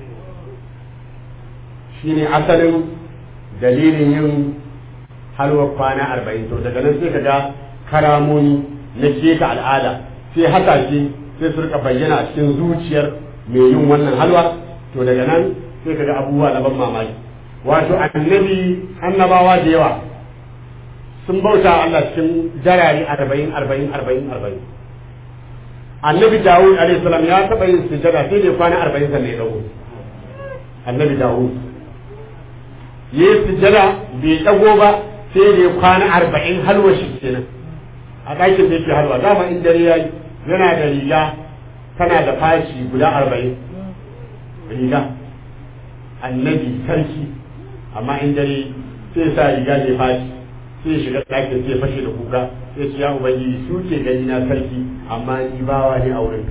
shine asalin dalilin yin halwar kwana arba'in to daga nan sai ka ga karamomi na keta al'ada sai haka ce sai su rika bayyana a cikin zuciyar mai yin wannan halwa to daga nan sai ka ga abubuwa na ban mamaki wato annabi annabawa da yawa sun bauta Allah cikin jarari arba'in arba'in arba'in arba'in annabi dawud alayhi salam ya taɓa yin sujada sai dai kwana arba'in sannan ya dago annabi dawud ya yi sujada bai dago ba sai dai kwana arba'in halwa shi kenan a ɗakin da yake halwa dama in dare ya yana da riga tana da fashi guda arba'in riga annabi sarki amma in dare sai sa riga mai fashi sai shiga ɗakin sai fashe da kuka sai ce ya ubangiji su ke gani na sarki amma ni bawa ne a wurin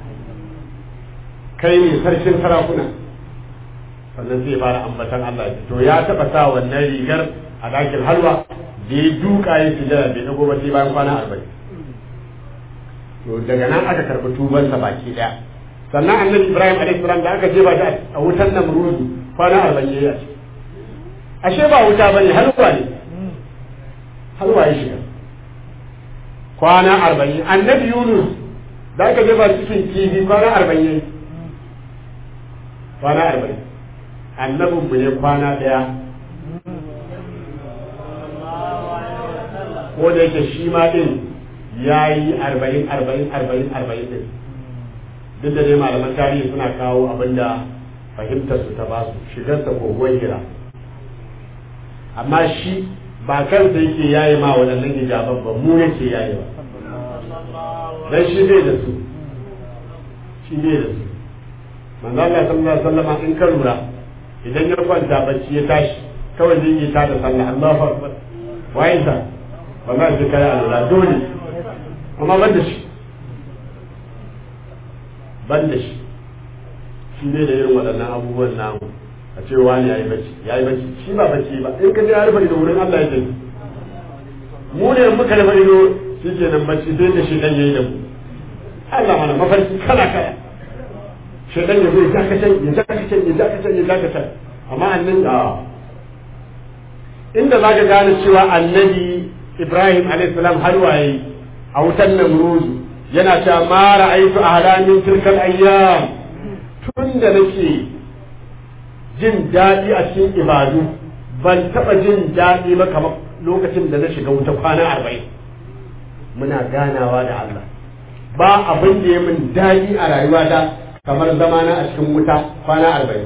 kai ne sarkin sarakuna sannan sai fara ambatan Allah to ya taɓa sa wannan rigar a ɗakin halwa da ya duka ya sujada bai dago ba sai bayan kwana arba'in to daga nan aka karɓi tubansa baki ɗaya sannan annabi ibrahim alaihi salam da aka jefa shi a wutan namrudu kwana arba'in ya yi ashe ba wuta bane halwa ne halwa ya shiga kwana arba'in annabi yunus da aka jefa cikin kifi kwana arba'in yayi kwana arba'in annabin mu ne kwana daya ko da yake shi ma din ya yi arba'in arba'in arba'in arba'in din duk da dai malaman tarihi suna kawo abinda fahimtar su ta basu shigar sa kogon hira amma shi ba kansa yake yayi ma waɗannan hijaban ba mu yake yayi ba dan shi bai da su shi bai da su manzo Allah sallallahu alaihi wasallam in ka lura idan ya kwanta bacci ya tashi kawai zai yi tada sallah Allahu akbar wayin sa wallahi sai kai alwala dole amma ban da shi ban da shi shi ne da irin waɗannan abubuwan namu a ce wani ya yi bacci ya yi bacci shi ba bacci ba in ka je ya rufe ido wurin Allah ya tafi mu ne in muka rufe ido shi ke nan bacci sai da shi dan yayi da mu Allah mana mafarki kala kala shaitan ya zo ya zaka can ya zaka can ya zaka can ya zaka can amma annan a inda zaka gane cewa annabi Ibrahim alayhi salam har waye a wutan Namrud yana cewa ma ra'aytu ahla min tilkal ayyam tunda nake jin daɗi a cikin ibadu ban taɓa jin daɗi ba kamar lokacin da na shiga wuta kwana arba'in muna ganawa da Allah ba abin da ya min daɗi a rayuwata kamar zamana a cikin wuta kwana arba'in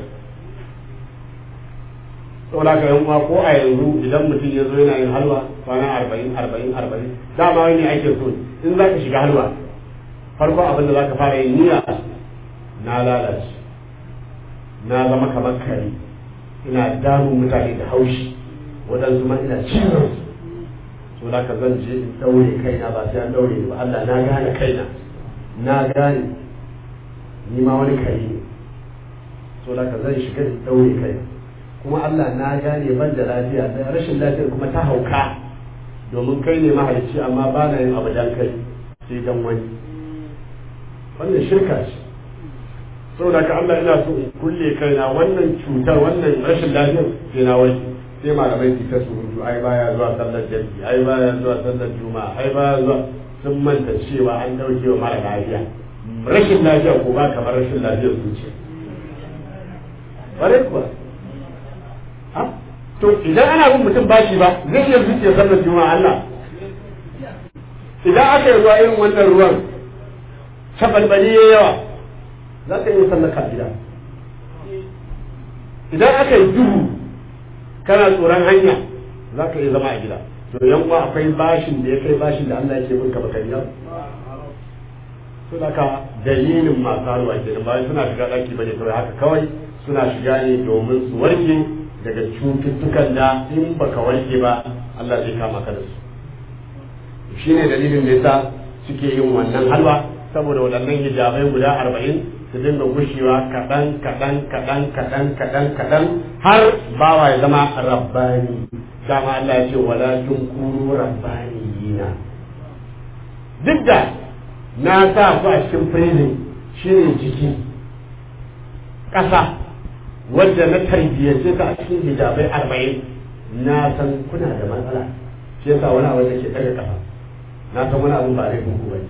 saboda ka yan uwa ko a yanzu idan mutum ya zo yana yin halwa kwana arba'in arba'in arba'in dama wani ake so in za ka shiga halwa farko abin da za ka fara yin niyya na lalace na zama kamar kare ina damun mutane da haushi waɗansu ma ina cizon su so da ka zan je in ɗaure kaina ba sai an ɗaure ni ba Allah na gane kaina na gane ni ma wani kare ne so da ka zan shiga in ɗaure kaina kuma Allah na gane ban da lafiya da rashin lafiyar kuma ta hauka domin kai ne mahalicci amma ba na yin abu dan kai sai dan wani wannan shirka ce saboda ka Allah ina so in kulle kaina wannan cutar wannan rashin lafiyar sai na wani sai malamai su ta surutu ai baya zuwa sallar jami'i ai baya zuwa sallar juma'a ai baya zuwa sun manta cewa an dauke wa mara lafiya rashin lafiya ko ba kamar rashin lafiyar zuciya bare kuwa to idan ana bin mutum bashi ba zai iya zuciya sallar juma'a Allah idan aka yi zuwa irin wannan ruwan cabalbali ya yawa za ka iya sallar ka gida idan aka yi duhu kana tsoron hanya za ka iya zama a gida to yan uwa akwai bashin da ya kai bashin da Allah yake bin ka baka biya suna ka dalilin masu haruwa kenan ba suna shiga daki bane kawai haka kawai suna shiga ne domin su warke daga cututtukan da in baka warke ba Allah zai kama ka da su shine dalilin da yasa suke yin wannan halwa saboda waɗannan hijabai guda arba'in su dinga gushewa kaɗan kaɗan kaɗan kaɗan kaɗan kaɗan har bawa ya zama rabbani dama Allah ya ce wala tunkuru rabbaniyina duk da na sa ku a cikin prison shine jiki ƙasa wadda na tarbiyyace ka a cikin hijabai arba'in na san kuna da matsala shi yasa wani abu da ke daga ƙasa na san wani abu ba laifin ku bane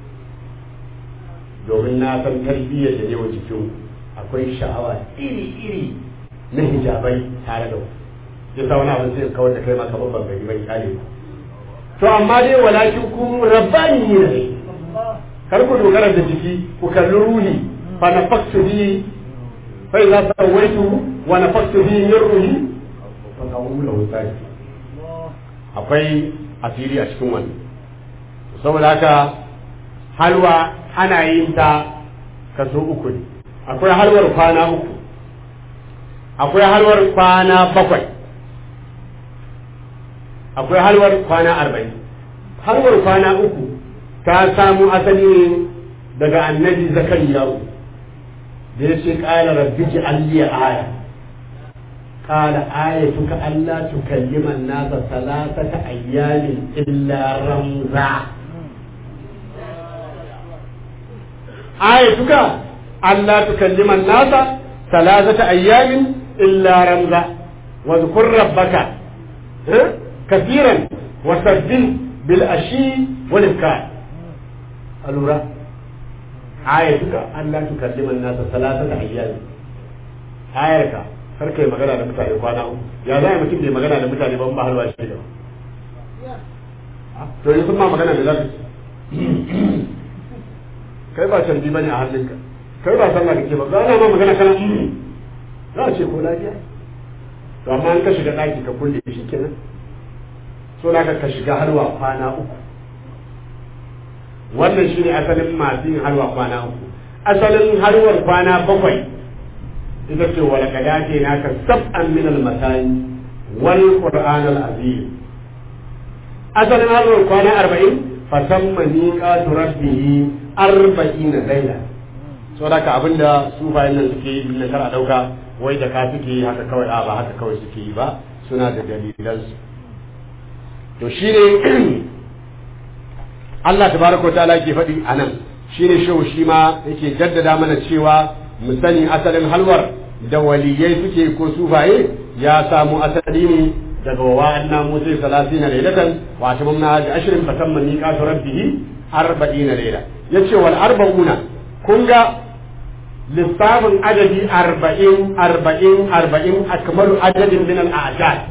domin na san tarbiyyar da ne wa jikin akwai sha'awa iri-iri na hijabai tare da ku ya sa wani abin sai kawar da kai maka babban gari bai kyale ba to amma dai walakin ku rabbani ne kar ku dogara da jiki ku kalli ruhi fa nafaktu bi fa idza sawaitu wa nafaktu bi min ruhi fa qawlu lahu sajid akwai asiri a cikin wannan saboda haka halwa ana yin ta kaso uku ne akwai halwar kwana uku akwai halwar kwana bakwai akwai halwar kwana arba'in halwar kwana uku ta samu asali ne daga annabi zakariyahu da ya ce ƙala rabbi ji alliya aya ƙala ayatuka Allah tukallima nasa salasata ayyamin illa ramza ayatuka Allah tukallima nasa salasata ayyamin illa ramza wa zkur rabbaka كثيرا وسبح بالعشي والإبكار الورا آيتك أن لا تكلم الناس ثلاثة أيام آيتك karka yi magana da mutane kwana uku ya za a mutum bai magana da mutane ban ba halwa shi da to yanzu ma magana da zafi kai ba canji bane a hannunka kai ba sallah kake ba za ma magana kana za a ce ko lafiya to amma an ka shiga ɗaki ka kulle shi kenan so da ka shiga halwa kwana uku wannan shine asalin masu yin halwa kwana uku asalin halwar kwana bakwai ita ce wala kada ce naka sab'an min al masani wal qur'an al azim asalin halwar kwana arba'in fasamma miqatu rabbih arba'ina layla so da ka abinda su bayan nan suke yi na kar a dauka wai da ka suke yi haka kawai a ba haka kawai suke yi ba suna da dalilansu to shi ne Allah tabaraka ta'ala ke faɗi a nan shi ne shehu shi ma yake jaddada mana cewa mu sani asalin halwar da waliyai suke ko sufaye ya samu asali ne daga wa anna musa salatina laylatan wa tamamna hadi ashrin fa tamma miqatu rabbih arba'ina layla yace wal arba'una kun ga lissafin adadi arba'in arba'in arba'in akmalu adadin min al-a'dad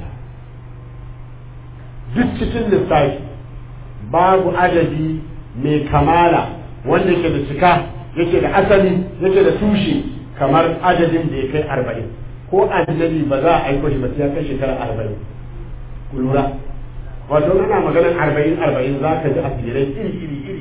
duk cikin lissafi babu adadi mai kamala wanda yake da cika yake da asali yake da tushe kamar adadin da ya kai arba'in ko annabi ba za a aiko shi ba sai ya kai shekara arba'in ku lura wato ana maganar arba'in arba'in za ka ji asirai iri iri iri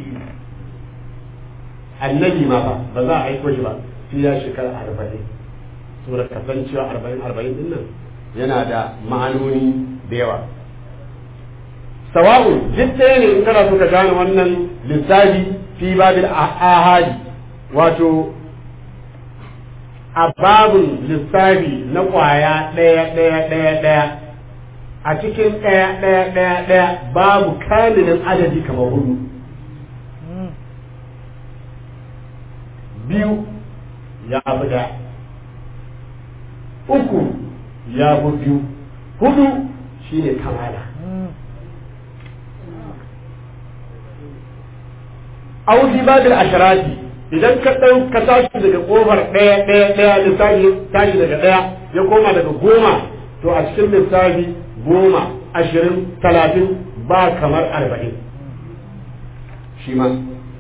annabi ma ba ba za a aiko shi ba sai ya shekara arba'in saboda kasancewa arba'in arba'in din nan yana da ma'anoni da yawa sawa'u duk ɗaya ne in kana so ka gane wannan lissafi fi babil ahadi wato a babin lissafi na kwaya ɗaya ɗaya ɗaya ɗaya a cikin ɗaya ɗaya ɗaya ɗaya babu kamilin adadi kamar hudu biyu ya fi ɗaya uku ya fi biyu hudu shine kamala auzi babil asharati idan ka ɗau ka tashi daga ƙofar ɗaya ɗaya ɗaya lissafi tashi daga ɗaya ya koma daga goma to a cikin lissafi goma ashirin talatin ba kamar arba'in shi ma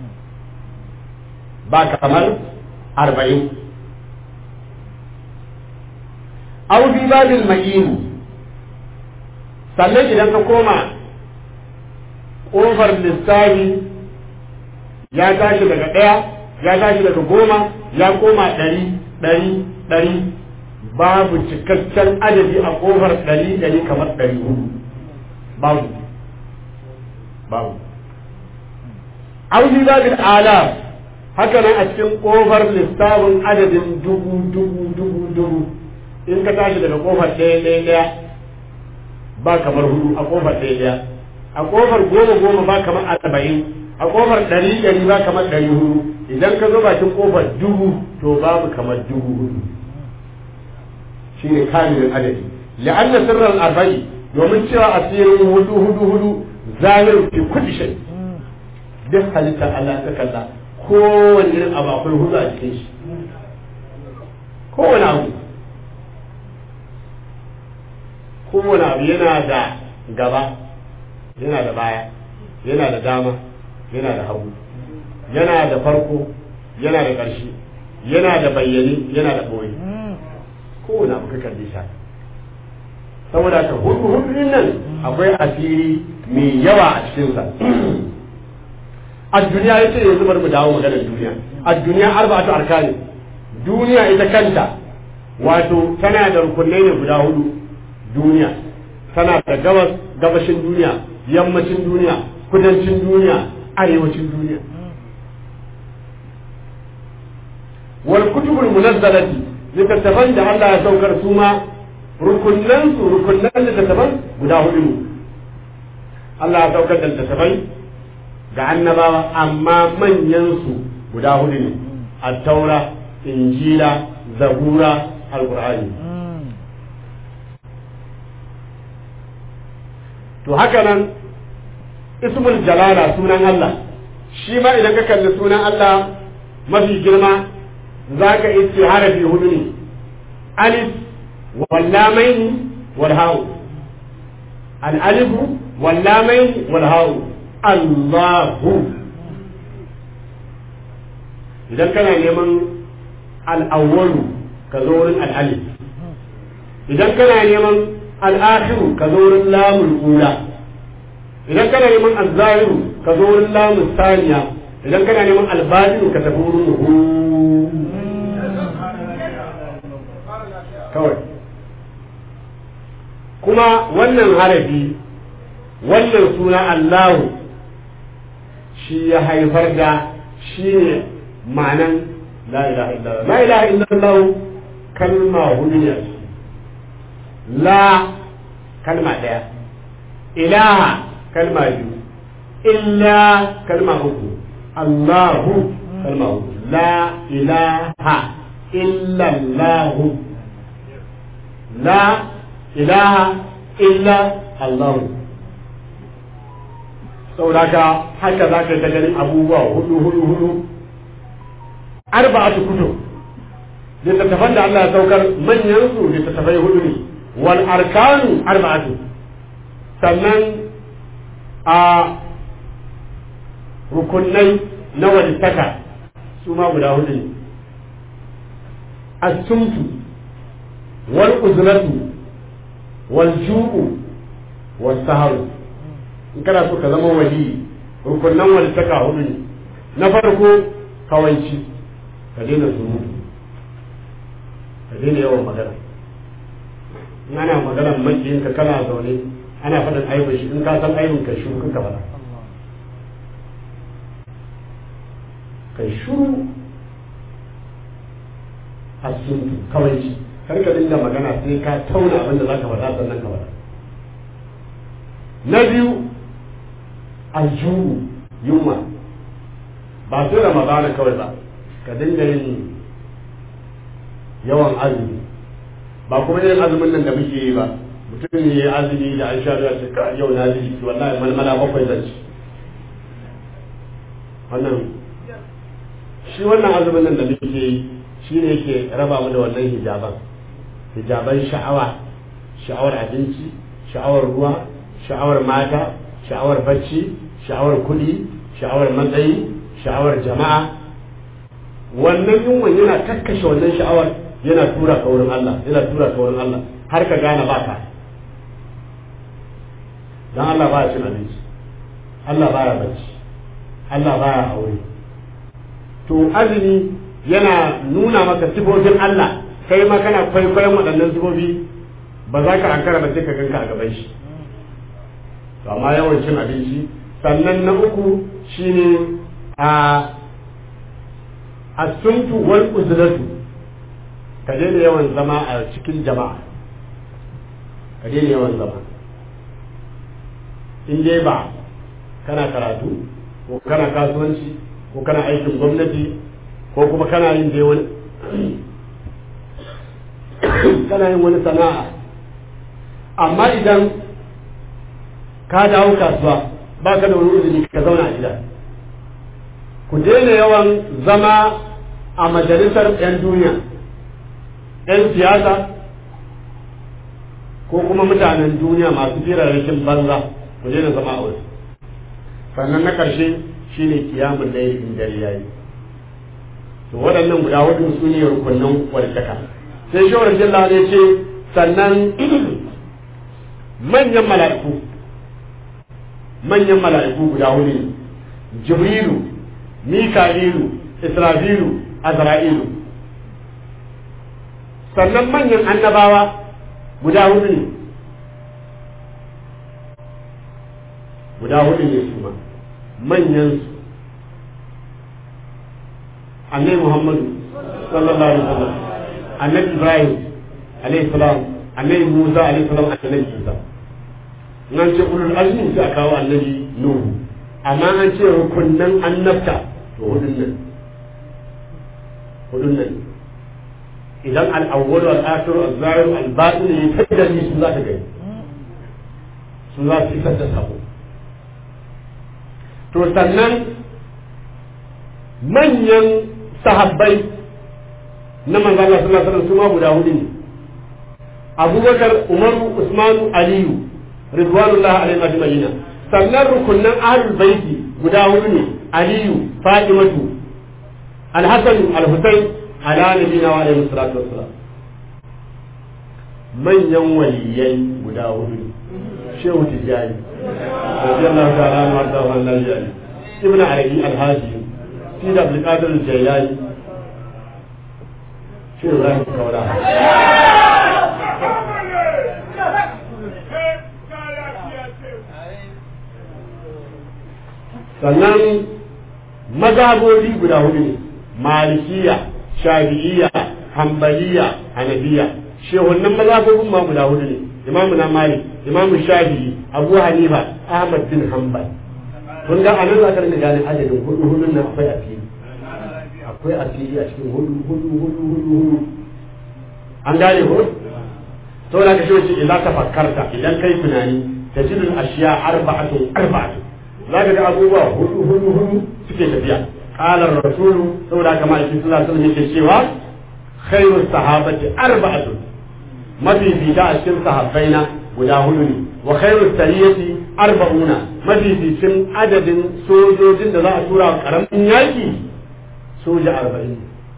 ba kamar arba'in auzi babil ma'inu sannan idan ka koma ƙofar lissafi ya tashi daga ɗaya ya tashi daga goma ya koma ɗari ɗari ɗari babu cikakken adadi a ƙofar ɗari ɗari kamar ɗari hudu babu babu auzi babin ala haka nan a cikin ƙofar lissafin adadin dubu dubu dubu dubu in ka tashi daga ƙofar ɗaya ɗaya ɗaya ba kamar hudu a ƙofar ɗaya ɗaya a ƙofar goma goma ba kamar arba'in a kofar ɗari ɗari ba kamar ɗari hudu idan ka zo bakin kofar dubu to babu kamar dubu hudu shi ne kamilin adadi la'anna sirran arba'i domin cewa asirin hudu hudu hudu zahir fi kulli shay duk halittar Allah ta kalla kowane irin abu akwai hudu a cikin shi kowane abu kowane abu yana da gaba yana da baya yana da dama yana da hagu yana da farko yana da ƙarshe yana da bayyane yana da ɓoye kowane abu ka kalli sha saboda ka hudu hudu nan akwai asiri mai yawa a cikinsa a duniya ya ce yanzu bari mu dawo maganar duniya a duniya arba'atu arkani duniya ita kanta wato tana da rukunai ne guda hudu duniya tana da gabas gabashin duniya yammacin duniya kudancin duniya arewacin duniya wal kutubul munazzalati littattafan da Allah ya saukar su ma rukunnan su rukunnan littattafan guda hudu ne Allah ya saukar da littattafai ga annabawa amma manyan su guda hudu ne at-taura injila zabura alqur'ani to haka nan ismul jalala sunan Allah shi ma idan ka kalli sunan Allah mafi girma za ka iske harafi hudu ne alif wallamaini wal hawu al alifu wallamaini wal hawu Allahu idan kana neman al-awwalu ka zo wurin al-alif idan kana neman al-akhiru ka zo wurin lamul ula idan kana neman azzahiru ka zo wurin lamun saniya idan kana neman albadinu ka tafi wurin hu kawai kuma wannan harafi wannan suna Allahu shi ya haifar da shi ne ma'anan la ilaha illallah la ilaha illallah kalma hudu ne la kalma daya ilaha kalma biyu illa kalma uku Allahu kalma uku la ilaha illa Allahu la ilaha illa Allahu sauraka haka za ka ta ganin abubuwa hudu hudu hudu arba'atu kutub littattafan da Allah ya saukar manyan su littattafai hudu ne wal arkanu arba'atu sannan a rukunai na walittaka su ma guda hudu ne asumtu wal uzlatu wal ju'u was saharu in kana so ka zama wali rukunan walittaka hudu ne na farko kawanci ka daina surutu ka daina yawan magana in ana maganar makiyinka kana zaune ana faɗin aibin shi in ka san aibin ka shuru ka faɗa kai shuru asuntu kawai shi kar ka dinga magana sai ka tauna abin da zaka faɗa sannan ka faɗa na biyu aljuhu yunwa ba sai ramadana kawai ba ka dinga yin yawan azumi ba kuma yin azumin nan da muke yi ba mutum ne ya azumi da an sha ruwa ce ka yau na ji wallahi malmala bakwai zan ci wannan shi wannan azumin nan da muke yi shi ne yake raba mu da wannan hijaban hijaban sha'awa sha'awar abinci sha'awar ruwa sha'awar mata sha'awar bacci sha'awar kuɗi sha'awar matsayi sha'awar jama'a wannan yunwan yana kakkashe wannan sha'awar yana tura ka wurin Allah yana tura ka wurin Allah har ka gane ba ka dan Allah baya cin abinci Allah baya bacci Allah baya aure to azumi yana nuna maka sifofin Allah kai ma kana kwaikwayon waɗannan sifofi ba za ka ankara ba sai ka ganka a gaban shi to amma yawan cin abinci sannan na uku shine a asuntu wal uzlatu ka daina yawan zama a cikin jama'a ka daina yawan zama in dai ba kana karatu ko kana kasuwanci ko kana aikin gwamnati ko kuma kana yin dai wani kana yin wani sana'a amma idan ka dawo kasuwa ba ka da wani uzuri ka zauna a gida ku daina yawan zama a majalisar 'yan duniya 'yan siyasa ko kuma mutanen duniya masu firarrakin banza ku daina zama a wasu sannan na ƙarshe shine kiyamun da in dare yayi to waɗannan guda hudu su ne rukunin warkaka sai shawar jilla ne ce sannan manyan mala'iku manyan mala'iku guda hudu ne jibrilu mika'ilu isra'ilu azra'ilu sannan manyan annabawa guda hudu ne guda hudu ne su ma manyan su annabi muhammadu sallallahu alaihi wasallam annabi ibrahim alaihi salam annabi musa alaihi salam annabi isa nan ce ulul azmi sai a kawo annabi nuhu amma an ce rukunnan annabta to hudun nan hudun nan idan al-awwal al-akhir al-zahir al-batin ne fadda ni su za ta gani su za su isar da sabo to sannan manyan sahabbai na manzon Allah sallallahu alaihi wasallam su ma guda hudu ne Abubakar Umaru Usmanu Aliyu ridwanullahi alaihim ajma'ina sannan rukunnan ahlul baiti guda hudu ne Aliyu Fatimatu Al-Hasan Al-Husayn ala nabiyina wa alaihi salatu wassalam manyan waliyai guda hudu ne Shehu Tijjani radiyallahu ta'ala anhu warda wa annabi Ibn Arabi Al-Haji Sidi Abdul Qadir Al-Jailani Shehu Ibrahim Kaula sannan mazhabobi guda hudu ne malikiya shafi'iyya hanbaliya hanafiya shehunan mazhabobin ma guda hudu ne imamu na malik imamu shafi'i abu hanifa ahmad bin hanbal kun ga anan za ka rinka gane adadin hudu hudun nan akwai a fili akwai a fili a cikin hudu hudu hudu hudu hudu an gane ko to da ka shi wace idan ka fakkarta idan kai tunani tajidul ashiya arba'atun arba'atun za ka ga abubuwa hudu hudu hudu suke tafiya qala rasulu saboda haka ma ikin sallallahu alaihi yake cewa khairu sahabati arba'atun mafi bida a cikin sahabbaina guda hudu ne wa khairu sariyati arba'una mafi bicin adadin sojojin da za a tura karamin yaki soja arba'in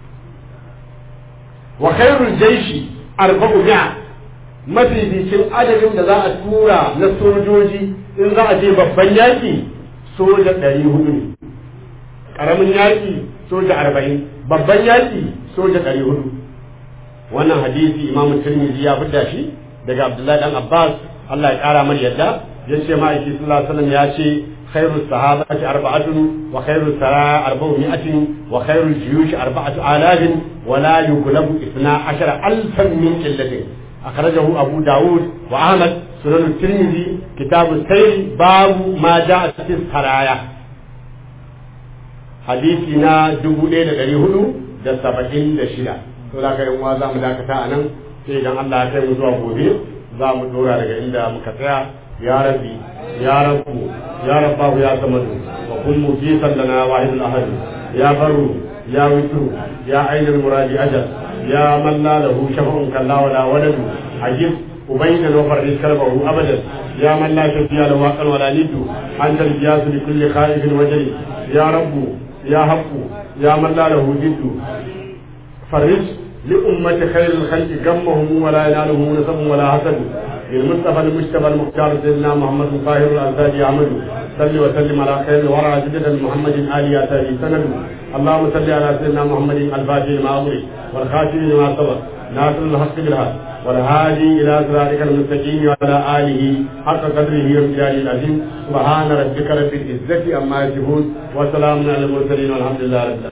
wa khairu jaishi arba'u mi'a mafi bicin adadin da za a tura na sojoji in za a je babban yaki soja ɗari hudu ne ƙaramin yaƙi soja arba'in babban yaƙi soja ɗari hudu wannan hadisi imamu tirmidhi ya fidda shi daga abdullahi dan abbas allah ya ƙara mar yadda ya ce ma'aiki sallallahu alaihi wasallam ya ce خير الصحابة أربعة وخير السراء أربعمائة وخير الجيوش أربعة آلاف ولا يغلب اثنا عشر ألفا من قلة أخرجه أبو داود وأحمد سنن الترمذي كتاب السير باب ما جاء في السرايا حديثنا دبو ليلة دريهلو da saba'in da shida to da kai uwa za mu dakata a nan sai idan Allah ya kai mu zuwa gobe za mu dora daga inda muka tsaya ya rabbi ya rabbu ya rabbahu ya samadu wa kun mujisan lana wahidul ahad ya barru ya witru ya ainul muradi ajal ya man la lahu shafa'un kalla wala waladu ajib ubayna wa farris kalbahu abadan ya man la shafiya lahu aqal wala niddu anta al-jiyas li kulli khaifin wajli ya rabbu ya haqqu ya man la lahu jiddu فرج لأمة خير الخلق غمهم ولا ينالهم نسب ولا حسد للمصطفى المجتبى المختار سيدنا محمد الطاهر الأنساج أحمد صل وسلم على خير الورى جدد محمد آل ياتي سند اللهم صل على سيدنا محمد الفاتح لما أمري والخاتم لما سبق ناصر الحق بالحق والهادي إلى صراطك المستقيم وعلى آله حق قدره وامتياز العظيم سبحان ربك رب العزة عما يصفون وسلام على المرسلين والحمد لله رب العالمين